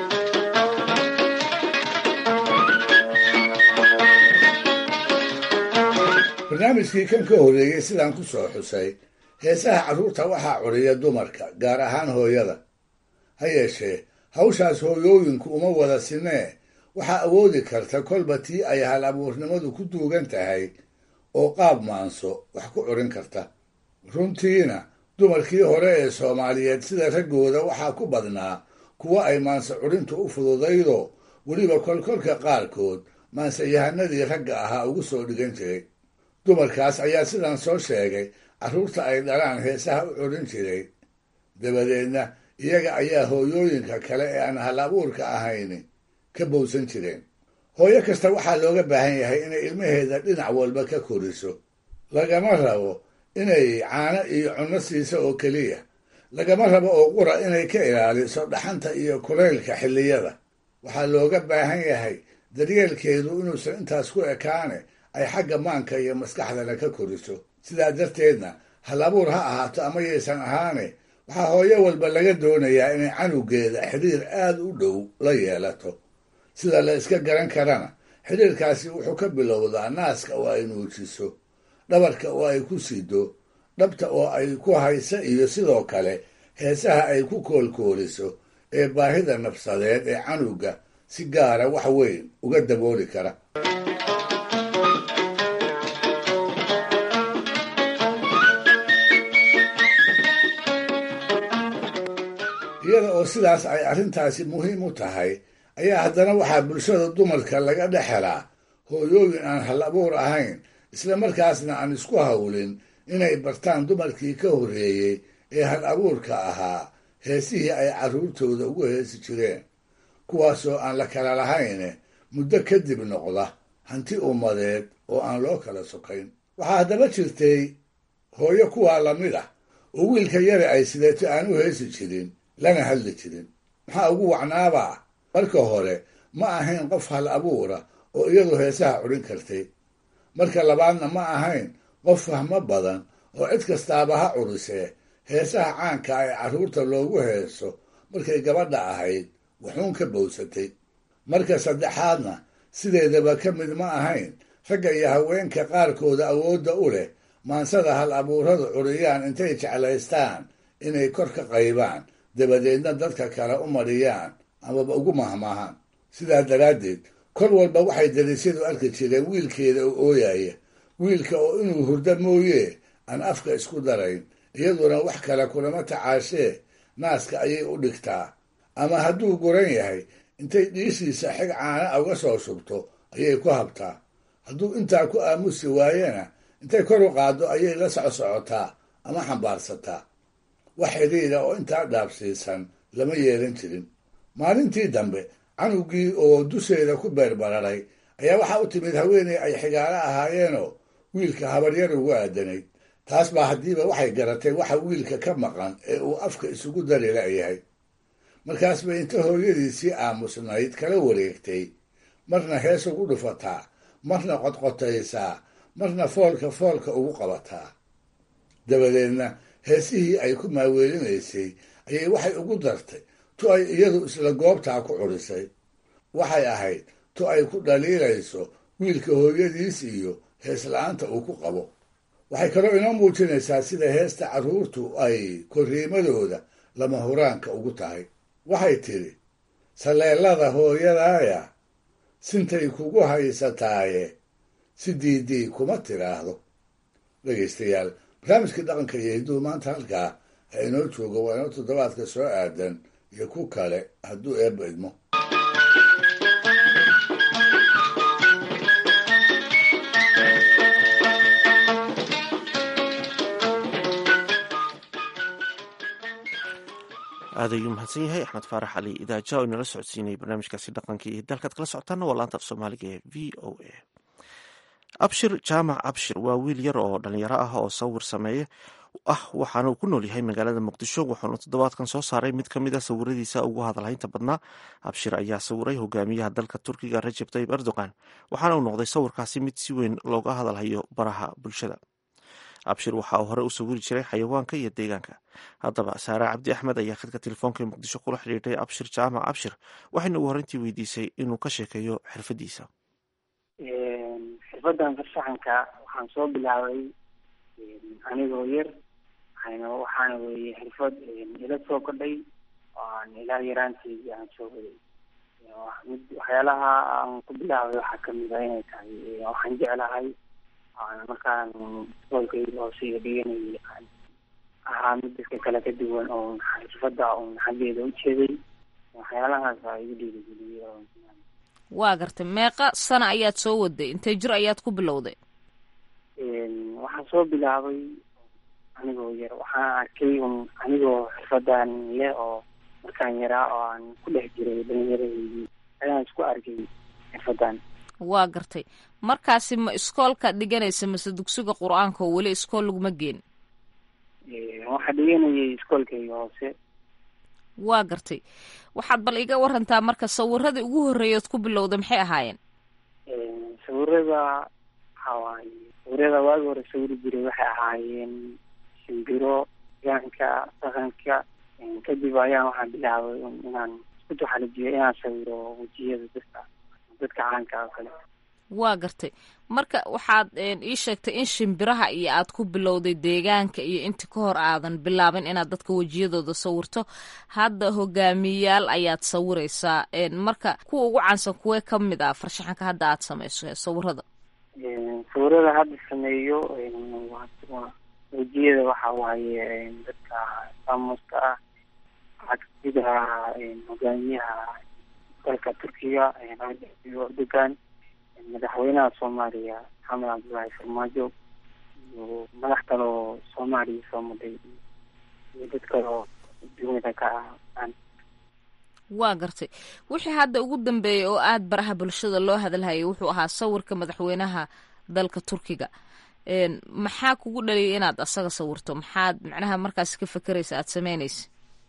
barnaamijkii kan ka horreeyey sidaan ku soo xusay heesaha carruurta waxaa curiya dumarka gaar ahaan hooyada ha yeeshee hawshaas hooyooyinku uma wada sinee waxaa awoodi karta kolba tii ay hal abuurnimadu ku duugan tahay oo qaab maanso wax ku curin karta runtiina dumarkii hore ee soomaaliyeed sida raggooda waxaa ku badnaa kuwo ay maanse curintu u fududaydoo weliba kolkolka qaarkood maanseyahanadii ragga ahaa ugu soo dhigan jiray dumarkaas ayaa sidan soo sheegay carruurta ay dhalaan heesaha u curin jiray dabadeedna iyaga ayaa hooyooyinka kale ee aan hal abuurka ahayni ka bowsan jireen hooyo kasta waxaa looga baahan yahay inay ilmaheeda dhinac walba ka koriso lagama rabo inay caano iyo cunno siiso oo keliya lagama rabo oo qura inay ka ilaaliso dhaxanta iyo kulaylka xilliyada waxaa looga baahan yahay daryeelkeedu inuusan intaas ku ekaane ay xagga maanka iyo maskaxdana ka koriso sidaa darteedna hal abuur ha ahaato ama yaysan ahaane waxaa hooyo walba laga doonayaa inay canugeeda xidhiir aad u dhow la yeelato sida la iska garan karana xidhiirkaasi wuxuu ka bilowdaa naaska oo ay nuujiso dhabarka oo ay ku sido dhabta oo ay ku hayso iyo sidoo kale heesaha ay ku koolkooliso ee baahida nafsadeed ee canuga si gaara wax weyn uga dabooli kara iyada oo sidaas ay arrintaasi muhiim u tahay ayaa haddana waxaa bulshada dumarka laga dhex helaa hooyooyin aan hal abuur ahayn isla markaasna aan isku hawlin inay bartaan dumarkii ka horreeyey ee hal abuurka ahaa heesihii ay carruurtooda ugu heesi jireen kuwaasoo aan la kala lahayne muddo kadib noqda hanti ummadeed oo aan loo kala sokayn waxaa haddaba jirtay hooyo kuwaa lamid ah oo wiilka yare ay sideeto aan u heesi jirin lana hadli jirin maxaa ugu wacnaabaa marka hore ma ahayn qof hal abuura oo iyadu heesaha cudhin kartay marka labaadna ma ahayn qof fahmo badan oo cid kastaaba ha curisee heesaha caanka ee carruurta loogu heeso markay gabadha ahayd wuxuun ka bowsatay marka saddexaadna sideedaba ka mid ma ahayn ragga iyo haweenka qaarkooda awoodda u leh maansada hal abuuradu curiyaan intay jeclaystaan inay kor ka qaybaan dabadeedna dadka kale u mariyaan amaba ugu mahmaahaan sidaa daraaddeed kol walba waxay dariisyadu arki jireen wiilkeeda oo ooyaya wiilka oo inuu hurdo mooye aan afka isku darayn iyaduna wax kale kulama tacaashee naaska ayay u dhigtaa ama hadduu guran yahay intay dhiishiisa xig caana uga soo shubto ayay ku habtaa hadduu intaa ku aamusi waayena intay kor u qaaddo ayay la socsocotaa ama xambaarsataa wax xidhiidha oo intaa dhaabsiisan lama yeelan jirin maalintii dambe canugii oo dusheeda ku beerbararay ayaa waxaa u timid haweeney ay xigaalo ahaayeenoo wiilka habaryar ugu aadanayd taas baa haddiiba waxay garatay waxa wiilka ka maqan ee uu afka isugu dari la'yahay markaas bay inta hooyadiisii aamusnayd kala wareegtay marna hees ugu dhufataa marna qodqotaysaa marna foolka foolka ugu qabataa dabadeedna heesihii ay ku maaweelinaysay ayay waxay ugu dartay tu ay iyadu isla goobtaa ku curisay waxay ahayd tu ay ku dhaliilayso wiilka hooyadiis iyo hees la-aanta uu ku qabo waxay kaloo inoo muujinaysaa sida heesta carruurtu ay korriimadooda lama huraanka ugu tahay waxay tidhi saleellada hooyadaaya sintay kugu haysataaye si diidii kuma tiraahdo dhegaystayaal barnaamijkii dhaqanka iyo hidduhu maanta halkaa ha inoo joogo waa inoo toddobaadka soo aadan iyo ku kale hadduu eebba idmo aad ayuu mahadsan yahay axmed faarax cali idaaja oo inala socodsiinayay barnaamijkaasi dhaqanka iyo dalkaad kala socotaana waa laanta af soomaaliga ee v o a abshir jaamac abshir waa wiil yar oo dhalinyaro ah oo sawir sameeye ah waxaana uu ku nool yahay magaalada muqdisho wuxuuna toddobaadkan soo saaray mid ka mid a sawiradiisa ugu hadalhaynta badnaa abshir ayaa sawiray hogaamiyaha dalka turkiga rajab tayib erdogan waxaana uu noqday sawirkaasi mid si weyn looga hadalhayo baraha bulshada abshir waxa uu hore u sawiri jiray xayawaanka iyo deegaanka haddaba saare cabdi axmed ayaa khadka telefoonka ee muqdisho kula xidhiidhay abshir jaamac abshir waxayna ugu horreyntii weydiisay inuu ka sheekeeyo xirfadiisa xirfadan farshaxanka waxaan soo bilaabay anigoo yar waxayna waxaana weeye xirfad ila soo kordhay oo aan ilaa yaraanteedii aan soo waday mid waxyaalaha aan ku bilaabay waxaa kamid a inay tahay waxaan jeclahay markaan iskoolkayga hooseyga dhiganayay aan ahaa mid dadka kale ka duwan oo xirfada un xaggeeda ujeeday waxyaalahaas aa igu dhiirigeliyay waa gartay meeqa sana ayaad soo waday intay jir ayaad ku bilowday waxaan soo bilaabay anigoo yar waxaan arkay un anigoo xirfadan leh oo markaan yaraa oo aan ku dhex jiray dhalinyaradii ayaan isku arkay xirfadan waa gartay markaasi ma iskoolka dhiganaysa mase dugsiga qur-aanka oo weli iskool laguma geen waxaa dhiganayay iskoolkayga hoose waa gartay waxaad bal iga warantaa marka sawiradii ugu horreeyood ku bilowda maxay ahaayeen sawirada waxa waaye sawirada waagi hore sawiri jiray waxay ahaayeen shimbiro deegaanka dhaqanka kadib ayaan waxaan bilaabay inaan isku taxalijiyo inaan sawiro wejiyada dadka dadka caanka oo kale waa gartay marka waxaad ii sheegtay in shimbiraha iyo aad ku bilowday deegaanka iyo inta ka hor aadan bilaabin inaad dadka wejiyadooda sawirto hadda hogaamiyayaal ayaad sawiraysaa marka kuwa ugu caansan kuwee ka mid ah farshaxanka hadda aad samayso sawirada sawirada hadda sameeyo waa wejiyada waxa waaye dadka faamuska ah waxaa kamid ah hogaamiyaha dalka turkiga erdogan madaxweynaha soomaaliya maxamed cabdullaahi farmaajo iyo madax kale oo soomaaliya soo maday iyo dad kale oo dunida ka ah waa gartay wixii hadda ugu dambeeyay oo aada baraha bulshada loo hadalhayay wuxuu ahaa sawirka madaxweynaha dalka turkiga maxaa kugu dhaliyay inaad asaga sawirto maxaad macnaha markaas ka fekeraysa aada sameynaysa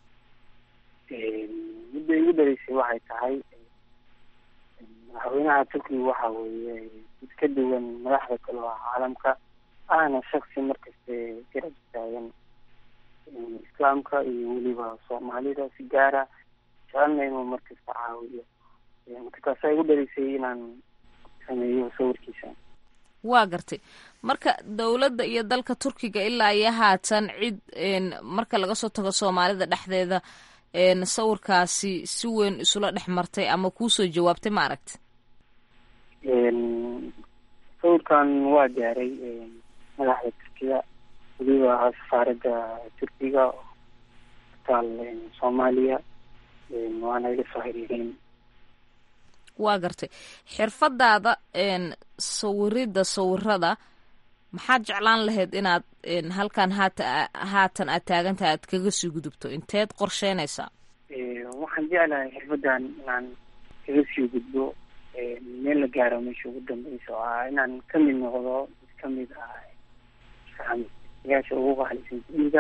midda igu dhaleysay waxay tahay madaxweynaha turkiga waxa weeye mid ka duwan madaxda kale oo caalamka ahna shaksi markaste garab taagan islaamka iyo weliba soomaalida si gaara jecelna inuu markasta caawiyo marka taasaa igu dhaleysay inaan sameeyo sawirkiisa waa gartay marka dowladda iyo dalka turkiga ilaa iyo haatan cid marka laga soo tago soomaalida dhexdeeda sawirkaasi si weyn isula dhex martay ama kuusoo jawaabtay ma aragti sawirkan waa gaaray madaxda turkiga weliba safaaradda turkiga taal soomaaliya waana iga soo xiriireen waa gartay xirfadaada sawirida sawirada maxaad jeclaan lahayd inaad halkan haata haatan aad taagantaha aad kaga sii gudubto inteed qorsheynaysaa waxaan jeclahay xirfadan inaan kaga sii gudbo meel la gaaro meesha ugu dambeysa oo ah inaan kamid noqdo mid kamid ah farsamaystayaasha ugu qaalisan dunida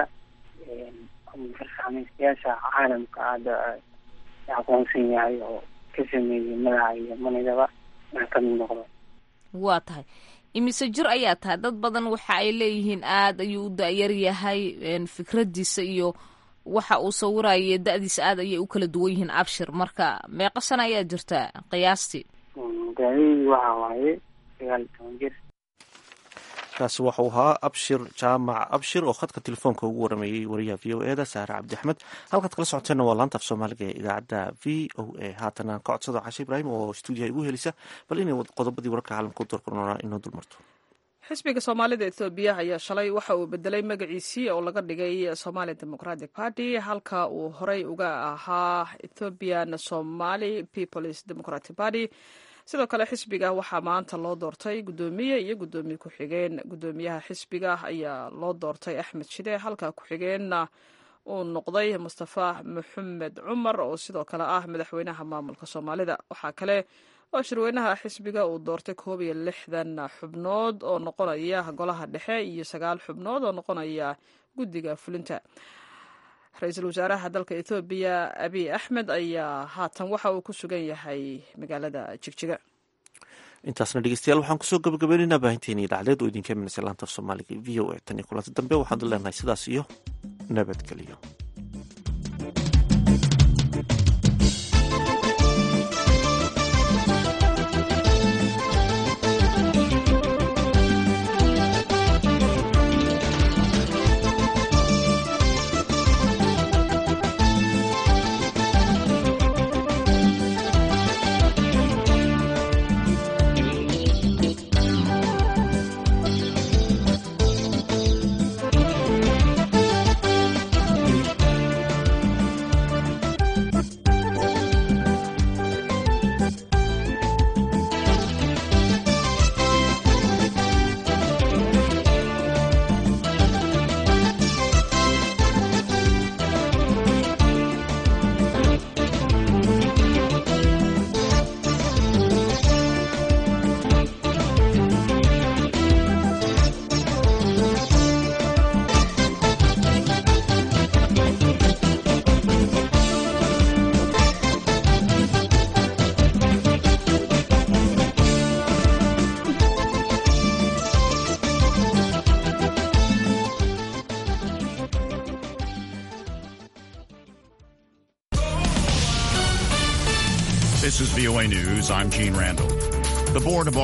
farsamaystayaasha caalamka hadda aqoonsan yahay oo ka sameeyay magaca iyo manidaba inaan kamid noqdo waa tahay imise jir ayaa tahay dad badan waxa ay leeyihiin aada ayuu u da-yar yahay fikradiisa iyo waxa uu sawiraya da-diisa aada ayay u kala duwan yihiin abshir marka meeqa sana ayaa jirtaa qiyaastii daadadii waxa waaye sagaal iyo toban jir kaasi waxau ahaa abshir jaamac abshir oo khadka telefoonka ugu warameeyey wariyaha v o e da saare cabdixmed halkaad kala socoteenna waa laanta af soomaaliga ee idaacadda v o a haatan aan ka codsado cashe ibraahim oo stuudiyaha igu helisa bal inay qodobadii wararka caalamka u doorkornoona inoo dulmarto xisbiga soomaalida ethoobiya ayaa shalay waxa uu bedelay magaciisii oo laga dhigay somali democratic party halka uu horey uga ahaa ethoopian somali peoples democratic party sidoo kale xisbiga waxaa maanta loo doortay guddoomiye iyo guddoomiye ku-xigeen guddoomiyaha xisbiga ayaa loo doortay axmed shide halka ku-xigeenna uu noqday mustafa maxamed cumar oo sidoo kale ah madaxweynaha maamulka soomaalida waxaa kale oo shirweynaha xisbiga uu doortay koob iyo lixdan xubnood oo noqonaya golaha dhexe iyo sagaal xubnood oo noqonaya guddiga fulinta ra-iisul wasaaraha dalka ethoobiya abiy axmed ayaa haatan waxa uu ku sugan yahay magaalada jigjiga intaasna dhegeystayaal waxaan kusoo gabagabaynaynaa baahinteeni idacdeed oo idinka imanaysa laanta af soomaaliga v o a tan iyo kulanti dambe waxaanu leenahay sidaas iyo nabadgelyo This is VOA News. I'm Gene Randall. The Board of